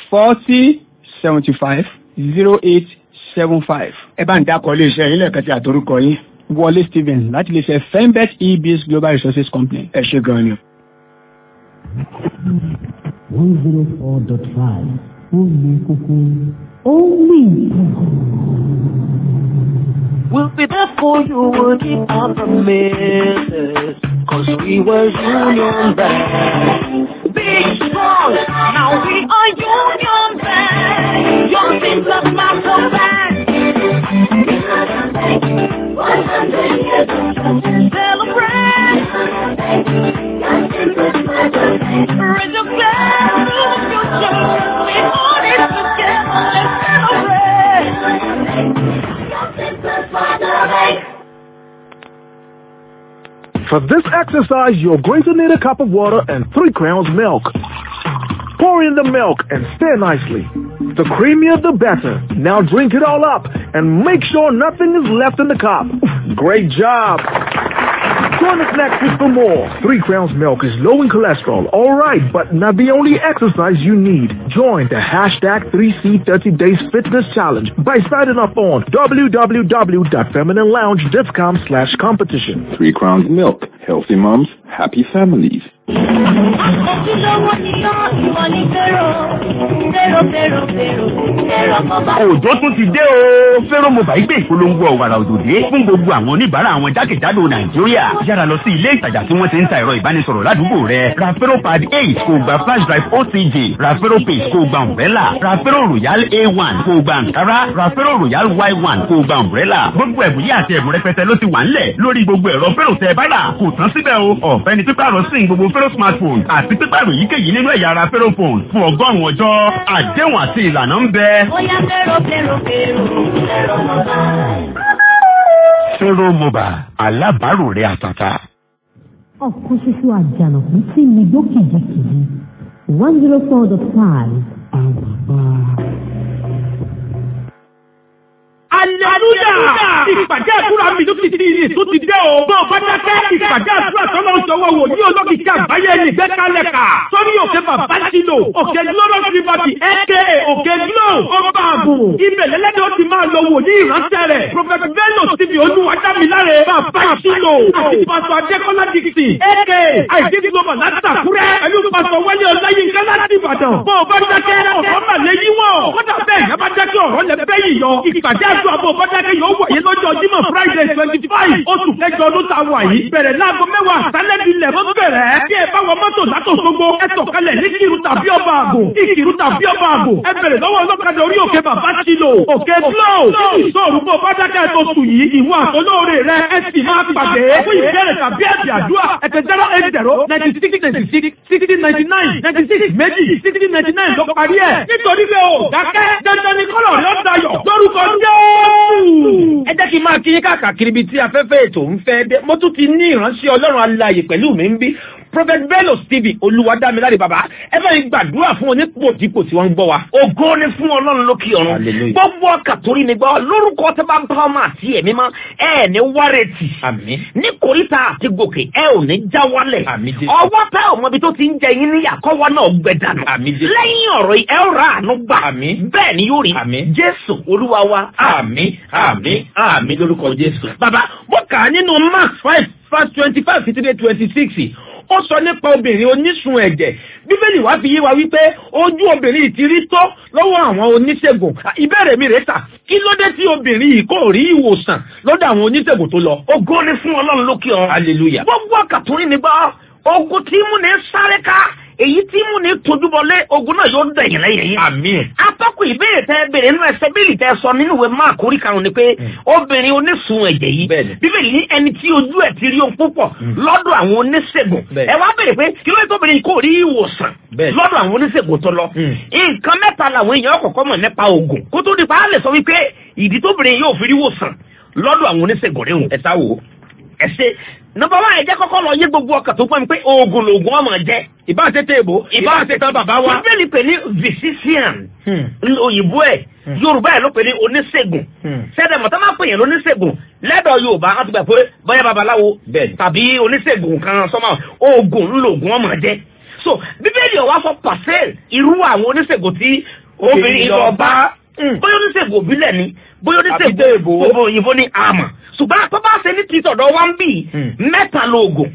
forty seventy five zero eight seven five. ẹ bá ń dákọ̀ iléeṣẹ́ yín lẹ́ẹ̀kan sí àtorúkọ yín. Wọlé Stephen láti lè ṣe Fembet EBS Global Resources Company. ẹ ṣe gan ni. one zero four dot five ó lè kókó. ó mì. We'll be there for you, we'll keep our promises. Cause we were union band. Big strong, now we are union band. Young things of Marco band. 100 years of celebrate. Raise your glass to the future. We all it together, let's celebrate. For this exercise, you're going to need a cup of water and three crowns milk. Pour in the milk and stir nicely. The creamier the better. Now drink it all up and make sure nothing is left in the cup. Great job! Join us next week for more. Three Crowns Milk is low in cholesterol, alright, but not the only exercise you need. Join the hashtag 3C30 Days Fitness Challenge by signing up on www.femininelounge.com slash competition. Three Crowns Milk. Healthy moms, happy families. Ojúlówó ni yán ìwọ ní fẹ́rọ. Fẹ́rọ fẹ́rọ fẹ́rọ. Fẹ́rọ mo bá. òjò tún ti dé o fẹ́rọ̀ mobile gbé ìpolongo ọ̀wàrà òjò dé fún gbogbo àwọn oníbàárà àwọn jákèjádò nàìjíríà yára lọ sí ilé ìtajà tí wọ́n ti ń ta ẹ̀rọ ìbánisọ̀rọ̀ ládùúgbò rẹ ra fẹ́rọ̀ pad eight kò gba flash drive ocj ra fẹ́rọ̀ page kò gba umbrella ra fẹ́rọ̀ royal a one kò gba nkara ra fẹ́rọ̀ royal y one kò gba umbrella gbogbo ẹ̀bùn yìí àti ẹ̀bùn rẹpẹtẹ ló ti wà ńlẹ̀ lórí gbogbo ẹ̀rọ fẹ́rọ̀ tẹ báyà kò tán síbẹ̀ o ọ̀fẹ́ ni pípàrọ̀ sí gbogbo fẹ́rọ̀ smartphone àti pípàrọ̀ yíkéyìí nínú ẹ̀yà ara fẹ́rọ̀ phone fún ọgọ́rùn-ún ọjọ́ àdéhùn àti ìlànà ń bẹ. Bóyá fẹ́rọ fẹ́rọ fẹ́rọ. Fẹ́rọ mo bá. fẹ́rọ̀ mobile alábàárò rẹ àtàtà. ọ̀kan ṣoṣo àjànàkú tí mi gbó kìjikìji one zero four dot five àbàbà. Aleluya! Ìpàdé àdúrà mi ló ti di ìrìn tó ti dé o. Bọ́ọ̀ bá dákẹ́ ìpàdé àdúrà tọ́lọ́ ń sọ̀wọ́ wò ní olókìkí àgbáyé ní ìgbẹ́kálẹ̀ kà. Sọ́rí òkè bàbá sílò, òkè Glorious Liberty, aka òkè Glo, ọba àbò. Ibẹ̀ lẹ́lẹ́dẹ̀ ó ti máa lọ wò ní ìránṣẹ́ rẹ̀. Prophet Bello ti fi olúwadámiláre bàbá sílò. Àti Pásọ̀ Adékọ́lá Dixon, aka àìdí Global látàkúrẹ́. Pẹ̀lú Pásọ̀ Wálé Ọláyínká láti Ìbàdàn. Bọ́ọ̀ bá dákẹ́ ọ̀rọ̀ mà lè yíwọ̀. Kódà bẹ́ẹ̀ yẹn bá dákẹ́ ọ̀rọ̀ lẹ bẹ́ yìí yọ. Ìpàdé àdúrà bò bá dákẹ́ yóò wáyé lọ́jọ́ Jímọ̀ Friday twenty five oṣù kẹjọ ọdún tá a wà yìí. Bẹ̀rẹ̀ láago mẹ́wàá sálẹ̀ ilẹ̀ ló bẹ̀rẹ̀. Bí ẹ bá wọ mọ́tò látòṣogbo, ẹ sọ̀kalẹ̀ ní Kìrù tàbí ọba àgò. Ìkìrù tàbí ọba àgò. Ẹ bẹ̀rẹ̀ lọ́wọ́ ọlọ́kadà orí òkè bàbá sílò. Òkè Glo. Ìṣòro bò bá dákẹ́ tó tù yìí. Ìwọ àtolóore rẹ ẹ sì máa pàdé. Fún ìbéèrè tàbí ẹ̀sìn àdúrà. Ẹ̀tẹ̀ zero eight zero ninety six ninety six sixty ninety nine ninety six méjì sixty ninety nine ló parí ẹ̀. Nítorí pé o dákẹ́ dandan ni kọ́lọ̀ rẹ̀ ó dayọ̀. Lórúkọ Jésù. ẹ jẹ́ kí n máa kí yín káàkiri ibi tí afẹ́fẹ́ ètò ń fẹ́ dé mo tún ti ní ìránṣẹ́ ọlọ́run alààyè pẹ̀lú mi ń bí prophet bello stephen olúwadámiláre bàbá ẹ bá mi gbàdúrà fún onípòdípò tí wọ́n ń gbọ́ wa. ògo ni fún ọlọ́run lókè ọ̀run gbogbo ọkà torí mi gbọ́ lórúkọ tó bá ń bá ọmọ àti ẹ̀mí mọ́ ẹ ní wárẹ̀tì ní kòríta àti gòkè ẹ ò ní já wálẹ̀ ọwọ́ tá ò mọbi tó ti ń jẹ yín níyà kọ́wọ́ náà gbẹ dànù lẹ́yìn ọ̀rọ̀ yìí ẹ ó ra àánú gbà bẹ́ẹ̀ ni yóò rí jésù olúwa wa àmín àmín àmín lórúkọ jésù. bàbá mo kà á nínú mark five verse twenty five títí dé twenty six ó sọ nípa obìnrin onísun ẹ̀jẹ̀ bíbélì wá fi yé wa wípé ojú obìnrin yìí ti rí tó lọ́wọ́ àwọn oníṣègùn ìbéèrè mi rèé tà kí ló dé tí obìnrin yìí kò rí ìwòsàn lọ́dọ̀ àwọn oníṣègùn tó lọ. ògo ni fún ọlọ́run lókè ọ̀run hallelujah. gbogbo ọkàtúrin nígbà ogun tí mú ní sáré ká èyí tí mú ní tojúbọlé ogun náà yóò dẹ̀yìn lẹ́yìn yìí. àmín. atọ́kùn ìbéèrè tẹ béèrè nínú ẹsẹ̀ bíìlì tẹ sọ nínú ìwé máàkì orí karùn-ún ni pé obìnrin onísun ẹ̀jẹ̀ yìí bíbélì ní ẹni tí ojú ẹ̀ ti rí ohun púpọ̀ lọ́dọ̀ àwọn oníṣègùn ẹ wá béèrè pé kí ló dé tóbìnrin kò rí ìwòsàn lọ́dọ̀ àwọn oníṣègùn tó lọ. nǹkan mẹ́ta làwọn èèyàn kọ̀ọ̀kan mọ̀ nípa oògùn kó tó di pa á lè sọ wípé ìdí tóbìnrin yóò fi rí ìwòsàn lọ́dọ̀ àwọn oníṣègùn rẹ̀ wò. ẹ sá wò ó ẹ ṣe nọmba wa ẹjẹ kọ́kọ́ lọ yé gbogbo ọkàn tó pọ̀ mi pé oògùn lòògùn ọmọ jẹ. ìbá tètè èbó ìbá tètè bàbá wa. bíbélì pè ní physician òyìnbó ẹ̀ yorùbá ẹ̀ ló pè ní oníṣègùn sẹ́dẹ̀ mọ̀tá máa pè yẹn lóníṣègùn lẹ́dọ̀ yorùbá wọ́n ti gbà pé bóyá babaláwo tàbí oníṣègùn kan sọ́mọ́ oògùn ńlòògùn ọmọ jẹ. so bíbélì ọ̀wá sọ pàṣẹ irú àwọn oníṣègùn tí obìnrin lọ bá bóyá oníṣègùn òbílẹ̀ ni bóyá oníṣègùn òyìnbó ni àmọ̀ ṣùgbọ́n tó bá ṣe ní ti tọ̀dọ̀ wá ń bì mẹ́ta lóògùn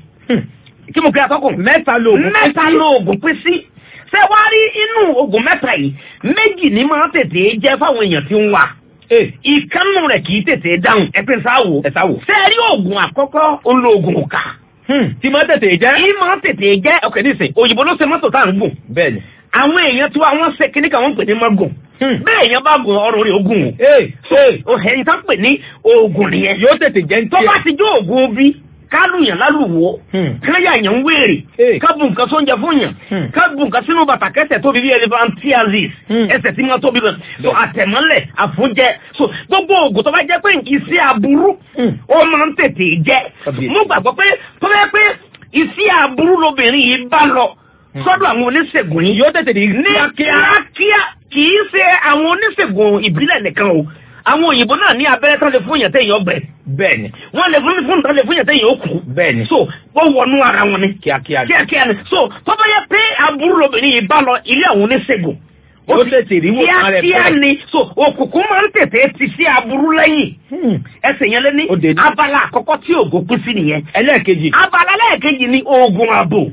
kí mo kí atọ́kùn mẹ́ta lóògùn mẹ́ta lóògùn pín sí ṣé wàá rí inú oògùn mẹ́ta yìí méjì ní máa tètè jẹ́ fáwọn èèyàn tí ń wà ìkànnù rẹ̀ kì í tètè dáhùn ẹ̀pẹ́ sáwò ẹ̀sáwò ṣé rí oògùn àkọ́kọ́ olóògùn òkà tí máa tètè jẹ́ tí máa tètè jẹ́ ọkẹ́ nísìn òyìnbó ló ṣe mọ́tò tá à ń gùn bẹ́ẹ̀ni àwọn èèyàn tí wọ́n ṣe kíní kan wọ́n pè ní mọ́gùn bẹ́ẹ̀ yẹn bá gun ọrùn rẹ̀ ogun o ẹ̀yìn tó ń pè ní oògùn nìyẹn yóò tètè jẹ́ ní tó bá ti jó oògùn bí kálùyàn lálùwò káyà yàn ń wéèrè kábù nǹkan tó ń jẹ fún yàn kábù nǹkan sínú bàtà kẹsẹ̀ tóbi bí elephantiasis ẹsẹ̀ tí wọ́n tóbi bẹ̀ so àtẹ̀mọ́lẹ̀ àfúnjẹ so gbogbo oògùn tó bá jẹ́ pé iṣẹ́ aburú ó máa ń tètè jẹ́ mo gbàgbọ́ pé tó bá yẹ pé iṣẹ́ aburú lobìnrin yìí bá lọ sọ́dọ̀ àwọn oníṣègùn yìí yóò tètè ní kíákíá kì í ṣe àwọn oníṣègùn ìbílẹ̀ nìkan o àwọn òyìnbó náà ní abẹ́rẹ́ tán lè fún yàn téèyàn ọgbẹ́. bẹ́ẹ̀ni. wọ́n lè fún fún tán lè fún yàn téèyàn ó kú. bẹ́ẹ̀ni. so wọ́n wọnú ara wọn ni. kíákíá ni. kíákíá ni so tọ́ba yẹ pé aburú lobìnrin yìí bá lọ ilé àwọn oníṣègùn. ó tètè rí wò kan rẹ̀ kíákíá ni so òkùnkùn máa ń tètè ti sí aburú lẹ́yìn. ẹsẹ̀ yẹn lé ní abala àkọ́kọ́ tí ògùn pín sí nìyẹn. ẹlẹ́ẹ̀kejì. abala ẹlẹ́ẹ̀kejì ni oògùn ààbò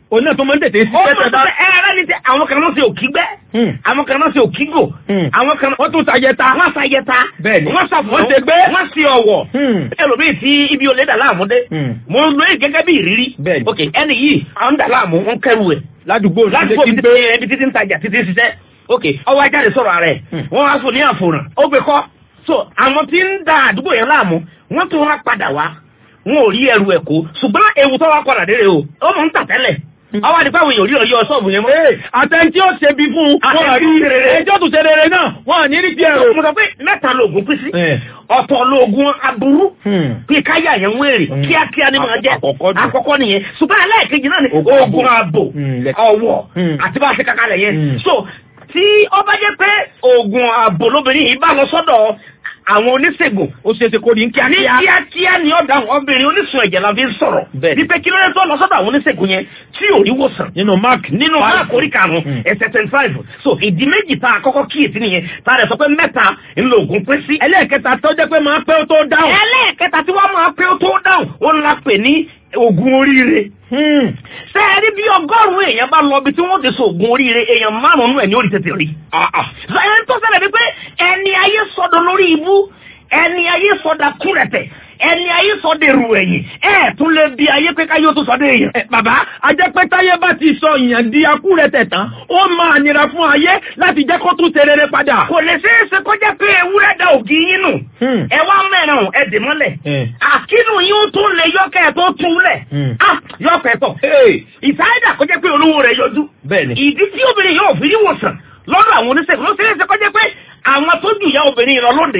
òun náà tó máa ń tètè sí ó pẹ́tẹ́ tún bá. ṣe ẹ̀rẹ́ ní ti àwọn kan náà ṣe òkígbẹ́ àwọn kan náà ṣe òkígò àwọn kan wọ́n tún ṣàyẹta. wọ́n ṣàyẹta Bẹ́ẹ̀ni. wọ́n ṣàfọ́ Wọ́n ṣe gbé. wọ́n ṣe ọ̀wọ̀ ẹlòmíì tí ibi olè dà láàmú dé mo ń lo èyí gẹ́gẹ́ bí ìrírí Bẹ́ẹ̀ni. ok ẹni yìí àwọn dà láàmú ń kẹrù ẹ̀ ládùúgbò ládùúgbò tí bí ń gbé. títí ibi títí ń tajà títí ń ṣiṣẹ́ ok ọwọ́ ajáde sọ̀rọ̀ ààrẹ wọ́n wá fún ní àfòràn ó gbé kọ́ so àwọn tí ń da àdúgbò yẹn láàmú wọ́n tún wá padà wá wọn ò rí ẹrù ẹ̀ kó ṣùgbọ́n ewu tó wá padà dé rè o ó mọ̀ ń tà tẹ́lẹ̀ ọwọ́ àdìpá àwọn èèyàn ò rí ọyọ sọ́ọ̀bù yẹn mọ́. àtẹ̀ntí ó ṣe bí fún un Àtẹ̀ntí wọ́n rí ó ṣe rere. ẹjọ́ tó ṣe rere náà wọ́n ní rí díẹ̀ o. mo sọ pé mẹ́ta lóògùn pín sí ọ̀tọ̀ lóògùn aburú pé káyà yẹn ń wèrè kíákíá ni máa jẹ́ àkọ́kọ́ nìyẹn ṣùgbọ́n ẹlẹ́ẹ̀kejì náà ni oògùn ààbò ọ̀wọ̀ àti bá a ṣe kakalẹ̀ yẹn so tí ó bá jẹ́ pé oògùn ààbò lóbìnrin yìí bá lọ sọ́dọ̀ àwọn oníṣègùn ó ṣe é ṣe kó ní ní kíákíá. kíákíá ni ọ̀dà obìnrin oníṣun ẹ̀jẹ̀ la fi ń sọ̀rọ̀ wípé kí ló dé tó lọ sọ́dọ̀ àwọn oníṣègùn yẹn tí ò rí wòsàn nínú mark nínú máàkì orí karùn-ún ẹsẹ̀ twenty five so ìdí méjì tá a kọ́kọ́ kíyèsí nìyẹn tá a rẹ̀ sọ pé mẹ́ta ńlọ ògùn pín sí. ẹlẹ́ẹ̀kẹta tó jẹ́ pé máa pẹ́ ó tó dáhùn. ẹlẹ́ẹ̀kẹta tí wọ́n máa pé ó tó dáhùn ó ń la pè ní ògùn oríire. ṣé ẹ rí bí ọgọ́rùn-ún èèyàn bá lọ bí tí wọ́n ti sọ ògùn oríire èèyàn márùn-ún ẹ̀ ní orí tètè rí. sọ ẹni tó ṣẹlẹ̀ wípé ẹni ayé sọdọ̀ lórí ibú ẹni ayé sọdà kúrẹ̀tẹ̀ ẹni ayé sọdẹ̀ rù ẹ̀yìn ẹ̀ tún lè bi ayé pé káyọ̀ tó sọdẹ̀ èèyàn. Ẹ, bàbá ajẹ́pẹ́ táyé bá ti sọ ìyàn di akúrẹ̀tẹ̀ tán ó máa nira fún ayé láti jẹ́ kó tún ṣe rere padà. kò lè ṣeé ṣe kó jẹ́ pé ewúrẹ́ da ògì yín nù ẹ wá mẹ́ràn ẹ dè mọ́lẹ̀ àkínú yín ó tún lè yọkẹ́ ẹ̀ tó tún lẹ̀ yọkẹ́ tọ̀ ìsáyédà kó jẹ́ pé olówó rẹ̀ yọjú Bẹ́ẹ̀ni. ìdí tí obìnrin yóò fi rí wòsàn lọ́dọ̀ àwọn oníṣègùn ló ṣeé ṣe kó jẹ́ pé àwọn tó ju ìyá obìnrin lọ lóde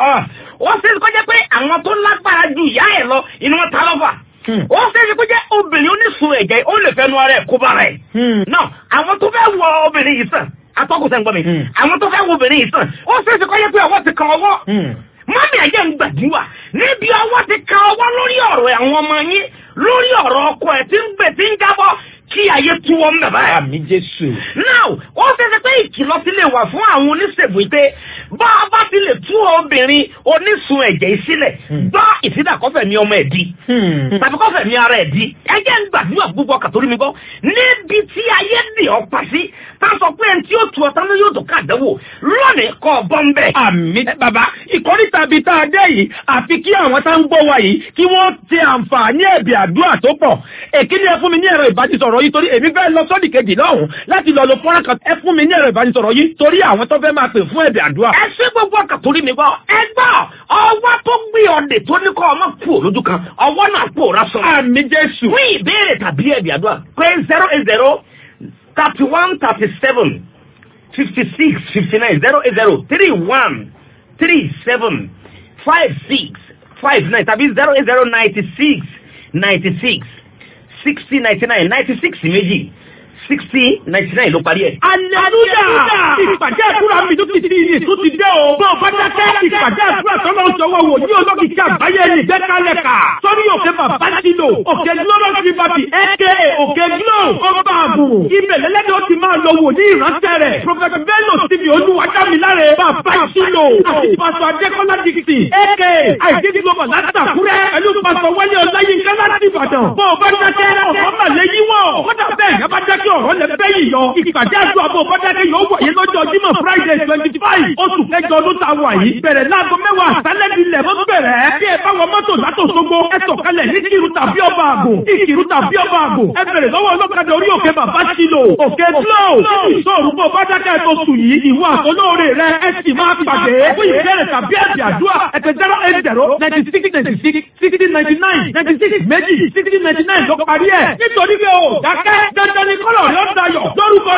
ó ṣeé ṣe kó jẹ́ pé àwọn tó lágbára ju ìyá ẹ̀ lọ inú wọn ta lọ́fà ó ṣeé ṣe kó jẹ́ obìnrin oníṣun ẹ̀jẹ̀ ó lè fẹ́nu ara ẹ̀ kó bára ẹ̀ náà àwọn tó fẹ́ wọ obìnrin yìí sàn atọ́kùn sẹ́ ń gbọ́ mi àwọn tó fẹ́ wọ obìnrin yìí sàn ó ṣeé ṣe kó jẹ́ pé ọwọ́ ti kan ọwọ́ mọ́mí ẹ̀jẹ̀ ń gbàdúrà níbi ọwọ́ ti kan ọwọ́ lórí ọ̀rọ̀ àwọn ọmọ yín lórí ọ̀rọ̀ ọkọ ẹ̀ tí ń gbè tí ń jábọ́ kí ayé tú wọn mẹ́ báyìí. àmì jésù. now ó ṣeéṣe pé ìkìlọ̀ ti lè wà fún àwọn oníṣègùn pé bá a bá ti lè tú obìnrin onísun ẹ̀jẹ̀ yìí sílẹ̀ gbọ́ ìsídàkọ́fẹ̀mí ọmọ ẹ̀ di tàbí kọ́fẹ̀mí ara ẹ̀ di ẹjẹ́ ń gbàdúrà gbogbo ọkà torí mi gbọ́ níbi tí ayé dì ọ́ pa sí tá a sọ pé ẹni tí ó tu ọ̀tá ló yóò tó káàdánwò lónìí kọ́ ọ bọ́ ń bẹ̀. àmì bàbá ìkórìtà bíi tá a dé yìí àfi kí àwọn tá ń gbọ́ wa yìí kí wọ́n ti àǹfààní ẹ̀bì àdúrà tó pọ̀ èkíní ẹ fún mi ní ẹ̀rọ ìbánisọ̀rọ̀ yìí torí èmi fẹ́ lọ sọ́ọ̀dì kejì lọ́hùn láti lọ lo fọ́nrán kan ẹ fún mi ní ẹ̀rọ ìbánisọ̀rọ̀ yìí torí àwọn tó fẹ́ máa pè fún ẹ̀bì àdúrà. ẹ ṣe gbogbo ọkà torí mi gbọ́ ẹ gbọ́ ọwọ́ tó gbé ọdẹ tó ní kọ́ ọmọ kú lójú kan ọwọ́ náà pòórá sọ. àmì jésù. fún ìbéèrè tàbí ẹ̀bì àdúrà pé zero eight zero thirty one thirty seven fifty six fifty nine zero eight zero three one three seven five six five nine tàbí zero eight zero ninety six ninety six sixty ninety nine ninety six méjì sixty ninety nine ló parí ẹ̀. Aleluya! Ìpàdé àdúrà mi tó ti di ìyè tó ti dé o. Bọ́ ọba dákẹ́ ìpàdé àdúrà tọ́lọ́ ń sọ̀wọ́ wò ní olókìkí àgbáyé ní ìgbẹ́kalẹ̀ kà. Sọ́rí òkè bàbá sílò, òkè Glorious Liberty, aka òkè Glo, ọba àbùrù. Ibẹ̀ lẹ́lẹ́dẹ̀ ó ti máa lọ wò ní ìrántẹ́ rẹ̀. Prọfẹ̀tì Bello ti fi olúwadámiláre bàbá sílò. Àti Pásọ Adékọ́lá Dixi, aka Àìdí Global látàkúrẹ́. Pẹ̀lú Pásọ Wálé Ọláyínká láti Ìbàdàn. Bọ́ ọba dákẹ́ ọ̀rọ̀ mà lè yíwọ̀. Kọ́dà bẹ́ẹ̀ yẹn bá dákẹ́ ọ̀rọ̀ lẹ fẹ́ yìí yọ. Ìpàdé àdúrà bò bọ́dákẹ́ yóò wáyé lọ́jọ́ Jímọ̀ Friday twenty five oṣù kẹjọ ọdún tá a wà yìí. Bẹ̀rẹ̀ láago mẹ́wàá àṣálẹ́ ní ilẹ̀ mọ́ bẹ̀rẹ̀. Bí ẹ bá wọ mọ́tò látò sógbó, ẹ sọ̀kalẹ̀ ní kìrù tàbí ọba àgò. Ìkìrù tàbí ọba àgò. Ẹ bẹ̀rẹ̀ lọ́wọ́ ọlọ́kadà orí òkè bàbá sílò. Òkè Glow. Ìṣòro bò bọ́dákẹ́ tó sùn yìí. Ìwọ àtolóore rẹ ẹ sì máa pàdé. Fún ìbéèrè tàbí ẹ̀sìn àdúrà ẹ̀tẹ̀ zero eight zero ninety six ninety six sixty ninety nine ninety six méjì sixty ninety nine ló parí ẹ̀. Nítorí pé o dákẹ́ dandan ni kọ́lọ̀ rẹ̀ ó dayọ̀ lórúkọ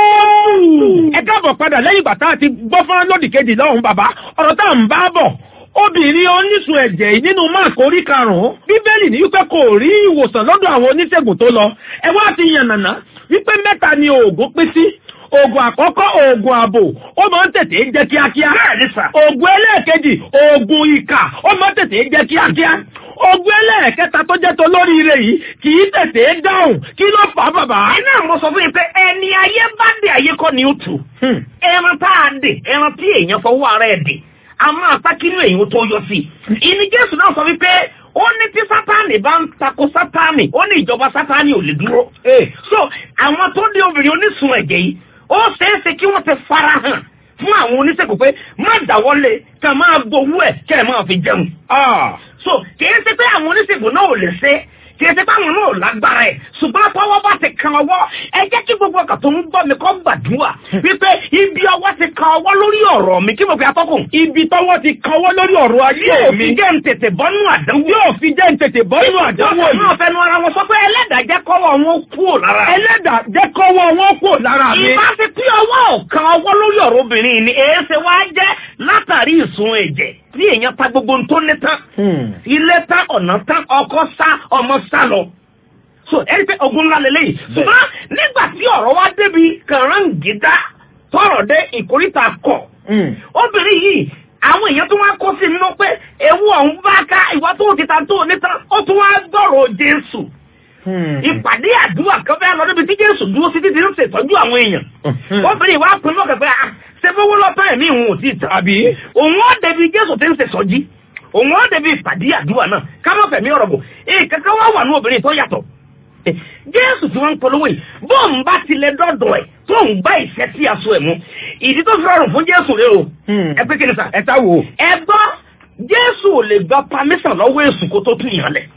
Jésù. ẹ káàbọ̀ padà lẹ́yìn ìgbà tá a ti gbọ́ fún lódì kejì lọ́hùn bàbá ọ̀rọ̀ tá à ń bá bọ̀ obìnrin oníṣun ẹ̀jẹ̀ yìí nínú máàkì orí karùn-ún bíbélì ní wípé kò rí ìwòsàn lọ́dọ̀ àwọn oníṣègùn tó lọ ẹ wá ti yànnàná wípé mẹ́ta ni oògùn pín sí oògùn àkọ́kọ́ oògùn ààbò ó máa ń tètè jẹ́ kíákíá oògùn ẹlẹ́ẹ̀kejì oògùn ìkà ó máa ń tètè jẹ́ kíákíá ogun ẹlẹ́ẹ̀kẹta tó jẹ́ tó lóríire yìí kì í tètè dáhùn kí ló fà á bàbá. iná mo sọ fún yín pé ẹni ayé bá dé ayé kọ́ ni ó tù ẹran tá a dè ẹran tí èèyàn fọwọ́ ara ẹ̀ dè a máa pa kínú èèyàn tó yọ sí i ìní jésù náà sọ wípé ó ní tí sátánì bá ń tako sátánì ó ní ìjọba sátánì ò lè dúró. so àwọn tó dé obìnrin onísun ẹ̀jẹ̀ yìí ó ṣeéṣe kí wọ́n ti fara hàn fún àwọn oníṣègùn pé má dáwọ́lé ká máa gbowó ẹ̀ kẹ́ ẹ̀ máa fi jẹun. so kì í ṣe pé àwọn oníṣègùn náà ò lè ṣe kì í ṣe pé àwọn náà ò lágbára ẹ̀ ṣùgbọ́n tọwọ́ bá ti kan ọwọ́ ẹ jẹ́ kí gbogbo ọkàn tó ń gbọ́ mi kọ́ gbàdúrà wípé ibi ọwọ́ ti kan ọwọ́ lórí ọ̀rọ̀ mi kí mo fi atọ́kùn. ibi tọwọ́ ti kan ọwọ́ lórí ọ̀rọ̀ ayé yóò mi fi jẹ́ ń tètè bọ́nú àdánwò. yóò fi jẹ́ ń tètè bọ́nú àdánwò yìí. wọ́n fẹnu ara wọn sọ pé ẹlẹ́dàá jẹ́ kọ́wọ́ wọn kúrò lára. ẹlẹ́dàá jẹ́ kọ́wọ́ wọn kúrò lára mi. ìbá ti pín ọwọ́ ọ̀kan ọwọ́ lórí ọ̀rọ̀ obìnrin ni èé ṣe wá jẹ́ látàrí ìsun ẹ̀jẹ̀ tí èèyàn ta gbogbo ohun tó ní tán. ilé tán ọ̀nà tán ọkọ sá ọmọ sá lọ so ẹni pé ogun ńlá lélẹ́yìí ṣùgbọ́n nígbà tí ọ̀rọ̀ wá débi kàráǹgídá tọrọ dé ìkórìtà kọ̀ obìnrin yìí àwọn èèyàn tó wá kó sí nínú pé ewu ọ̀hún bá ká ìwà tó ti ta tó níta ó tún wá gbọ́rọ̀ jésù ìpàdé àdúrà kan fẹ́ lọ níbi tí jésù dúró sí títí ń ṣètọ́jú àwọn èèyàn obìnrin wa pinnu ọ̀kẹ́ pé ṣe fowó lọ́tọ́ ẹ̀mí òun ò tí ì tán àbí òun ó débi jésù tí ń ṣètọ́jú òun ó débi ìpàdé àdúrà náà ká má fẹ̀mí ọ̀rọ̀ bò ìkankan wá wà ní obìnrin tó yàtọ̀ jésù tí wọ́n ń polówó yìí bóun bá tilẹ̀ dọ́dọ̀ ẹ̀ tó ń gbá ìṣẹ́ sí aṣọ ẹ̀ mú ìdí tó fi rọrùn fún jésù rẹ o ẹ pé kí ni sà. ẹ ta wo. ẹ gbọ́ jésù ò lè gba pamísàn lọ́wọ́ èṣù kó tó tún yàn lẹ̀.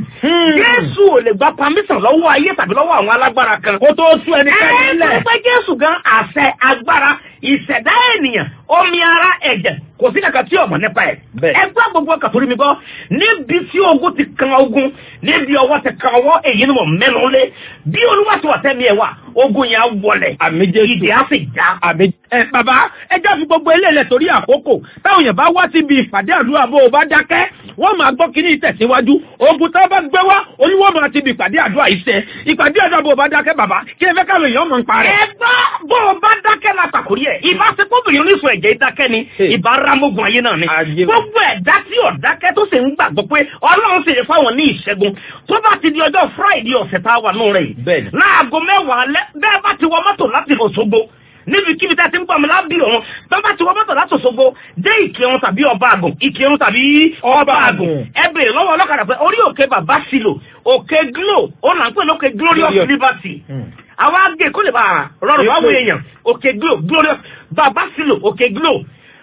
jésù ò lè gba pamísàn lọ́wọ́ ayé tàbí lọ́wọ́ àwọn alágbára kan. kó tó tún ẹni ká ẹ nílẹ̀. ẹ pé jésù gan àṣẹ agbára ìṣẹ̀dá ènìyàn omi ara ẹ̀jẹ̀ kò sí kankan tí ọmọ nípa ẹ̀. ẹ gbọ́ gbogbo ọkàn torí mi gbọ́ níbi tí ogun ti kan ogun níbi ọwọ́ ti kan ọwọ́ èyí ni mo mẹ́nu lé bí olúwa ti wà tẹ́mi ẹ̀ wà ogun yẹn á wọlẹ̀ àmì jésù ìdí á sì já. àmì ẹ bàbá ẹ jẹ́ fi gbogbo eléyìí lẹ̀ torí àkókò táwọn èèyàn bá wá síbi ìpàdé àdúrà bó o bá dákẹ́ wọ́n máa gbọ́ kínní ìtẹ̀síwájú ogun tá a bá gbé wá oníwọ́n máa ti bi ìpàdé àdúrà yìí sẹ́ ìpàdé àdúrà bó o bá dákẹ́ bàbá kí ẹ fẹ́ káwọn èèyàn mọ̀ ń parẹ́. ẹ gbọ́ bó o bá dákẹ́ la pàkórí ẹ̀ ìbá ṣe kóbìnrin oníṣun ẹ̀jẹ̀ dákẹ́ ni ìbá rámógun ayé náà ni gbogbo ẹ̀dá tí ò dákẹ́ tó sì ń gbàgbọ́ pé ọlọ́run sì lè fáwọn ní ìṣẹ́gun tó bá ti di ọjọ́ friday ọ̀sẹ̀ tá a wà nù rẹ̀ yìí láago mẹ́wàá alẹ́ bẹ́ẹ̀ bá ti wọ mọ́tò láti Òṣogbo níbikíbi tẹ́ ti ń gbọ́ mi lábí ọ̀run tó bá ti wọ mọ́tò láti Òṣogbo dé ìkírun tàbí ọba àgùn ìkírun tàbí ọba àgùn ẹ bèrè lọ́wọ́ ọlọ́kadà pé orí òkè bàbá sílò òkè glo ó là ń pè lókè glorious liberty àwọn agé kó lè bá a rọrùn wáwọ èèyàn òkè glo glorious bàbá sílò òkè glo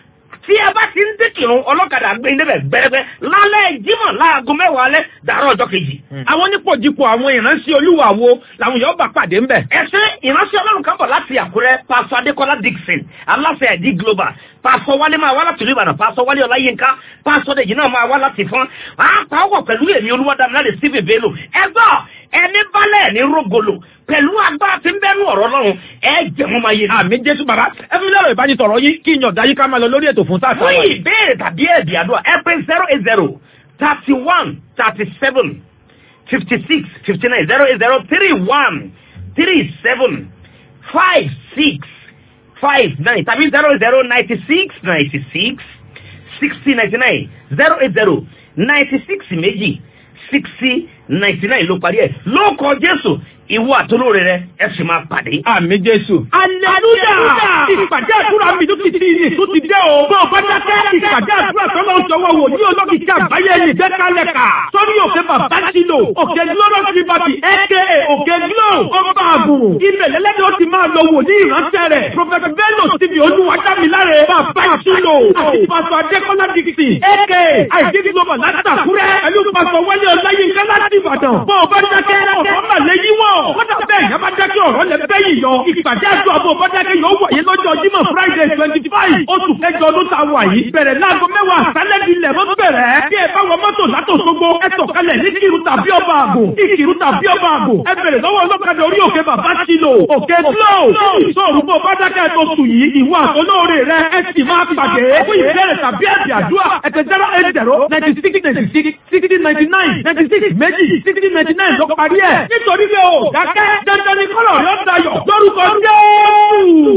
tí ẹ bá ti ń dékìrún ọlọ́kadà gbé ní bẹ̀ gbẹ́rẹ́gbẹ́ lálẹ́ jímọ̀ láago mẹ́wàá alẹ́ dàárọ̀ ọjọ́ kejì. àwọn onípòjìpò àwọn ìránṣẹ́ olúwa wo làwọn yóò bá pàdé ńbẹ̀. ẹsẹ̀ ìránṣẹ́ ọlọ́run kan bọ̀ láti àkúrẹ́ pásọ adékọ́lá dixon aláṣẹ ẹ̀dí global pásọ wálé máa wá láti ìlú ìbàdàn pásọ wálé ọláyínká pásọ dèjì náà máa wá láti fún àpáwọ̀ pẹ̀lú èmi olúwadámiláre stephen bello ẹgbọ́ ẹni balẹ̀ ní rogolo pẹ̀lú agbára tí ń bẹ́nu ọ̀rọ̀ lọ́run ẹ jẹ̀mú máa yé. àmì jésù bàbá ẹ fi lẹ́rọ ìbánisọ̀rọ̀ yín kí ìyàn dáyé ká máa lọ lórí ètò fún sáà fún ìbéèrè tàbí ẹ̀bì àdúrà ẹ pé zero eight zero thirty one thirty seven fifty six fifty nine zero eight zero three one three seven five six five nine tàbí zero zero ninety six ninety six sixty ninety nine zero eight zero ninety six méjì sixty ninety nine ló parí ẹ̀ lóòkọ jésù ìwọ àtolóore rẹ ẹ sì máa pàdé. àmì jésù. aleluya ìpàdé àdúrà mi tó ti di ní tó ti dé o. bó o bá dákẹ́ ìpàdé àdúrà tó lọ sọ wọ́n wò ní olókìkí àgbáyé ní dẹ́kálẹ̀ká. sọ́ni òkè bàbá sílò òkè glorious liberty aka òkè glo ọba àgùn. ilẹ̀ lẹ́lẹ́dẹ̀ ó ti máa lọ wò ní ìránṣẹ́ rẹ̀. prọfẹ̀tì bello ti fi olúwadámiláre bàbá sílò àti pásọ adékọ́lá dixon aka àìdí global látàkúrẹ́ pẹ̀lú pásọ wálé ọláyínká láti ìbàdàn. bó o bá dákẹ́ ọ̀rọ̀ màlẹ́ yíwọ̀ kọ́dà bẹ́ẹ̀ yẹn bá dákẹ́ ọ̀rọ̀ lẹ bẹ́ yìí yọ. ìpàdé àjọ àbò bọ́dákẹ́ yóò wáyé lọ́jọ́ jímọ̀ friday twenty five oṣù kẹjọ ọdún tá a wà yìí. bẹ̀rẹ̀ láago mẹ́wàá àṣálẹ́ di ilẹ̀ mọ́ bẹ̀rẹ̀. bí ẹ bá wọ mọ́tò látòṣogbo ẹ sọ̀kalẹ̀ ní kìrù tàbí ọba àgò. ìkìrù tàbí ọba àgò. ẹ bẹ̀rẹ̀ lọ́wọ́ ọlọ́kadà orí òkè bàbá sílò. òkè glo. sọ̀rọ̀ bó bọ́dákẹ́ tó sùn yìí ìwọ àtọ́lóore rẹ ẹ sì máa pàdé. fún ìbéèrè tàbí ẹ̀bì àdúrà ẹ̀tẹ̀ zero eight zero ninety six ninety six sixty ninety nine ninety six méjì sixty ninety nine ló parí ẹ̀. nítorí pé o dákẹ́ dandan ni kọ́lọ̀ yóò dayọ̀ lórúkọ Jésù.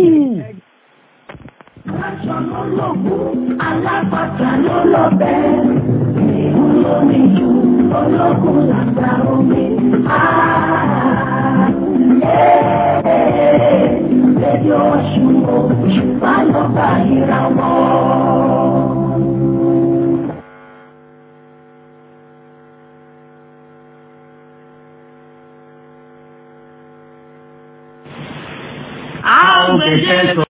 Aṣọ ló lògùn, alápàtà ló lọ́bẹ̀. Ìhun ló ní ju ológun làgbà omi. Rédíò Ọ̀ṣun òṣùpá lọ́ba ìràwọ̀. ó fẹsẹ̀ sọ.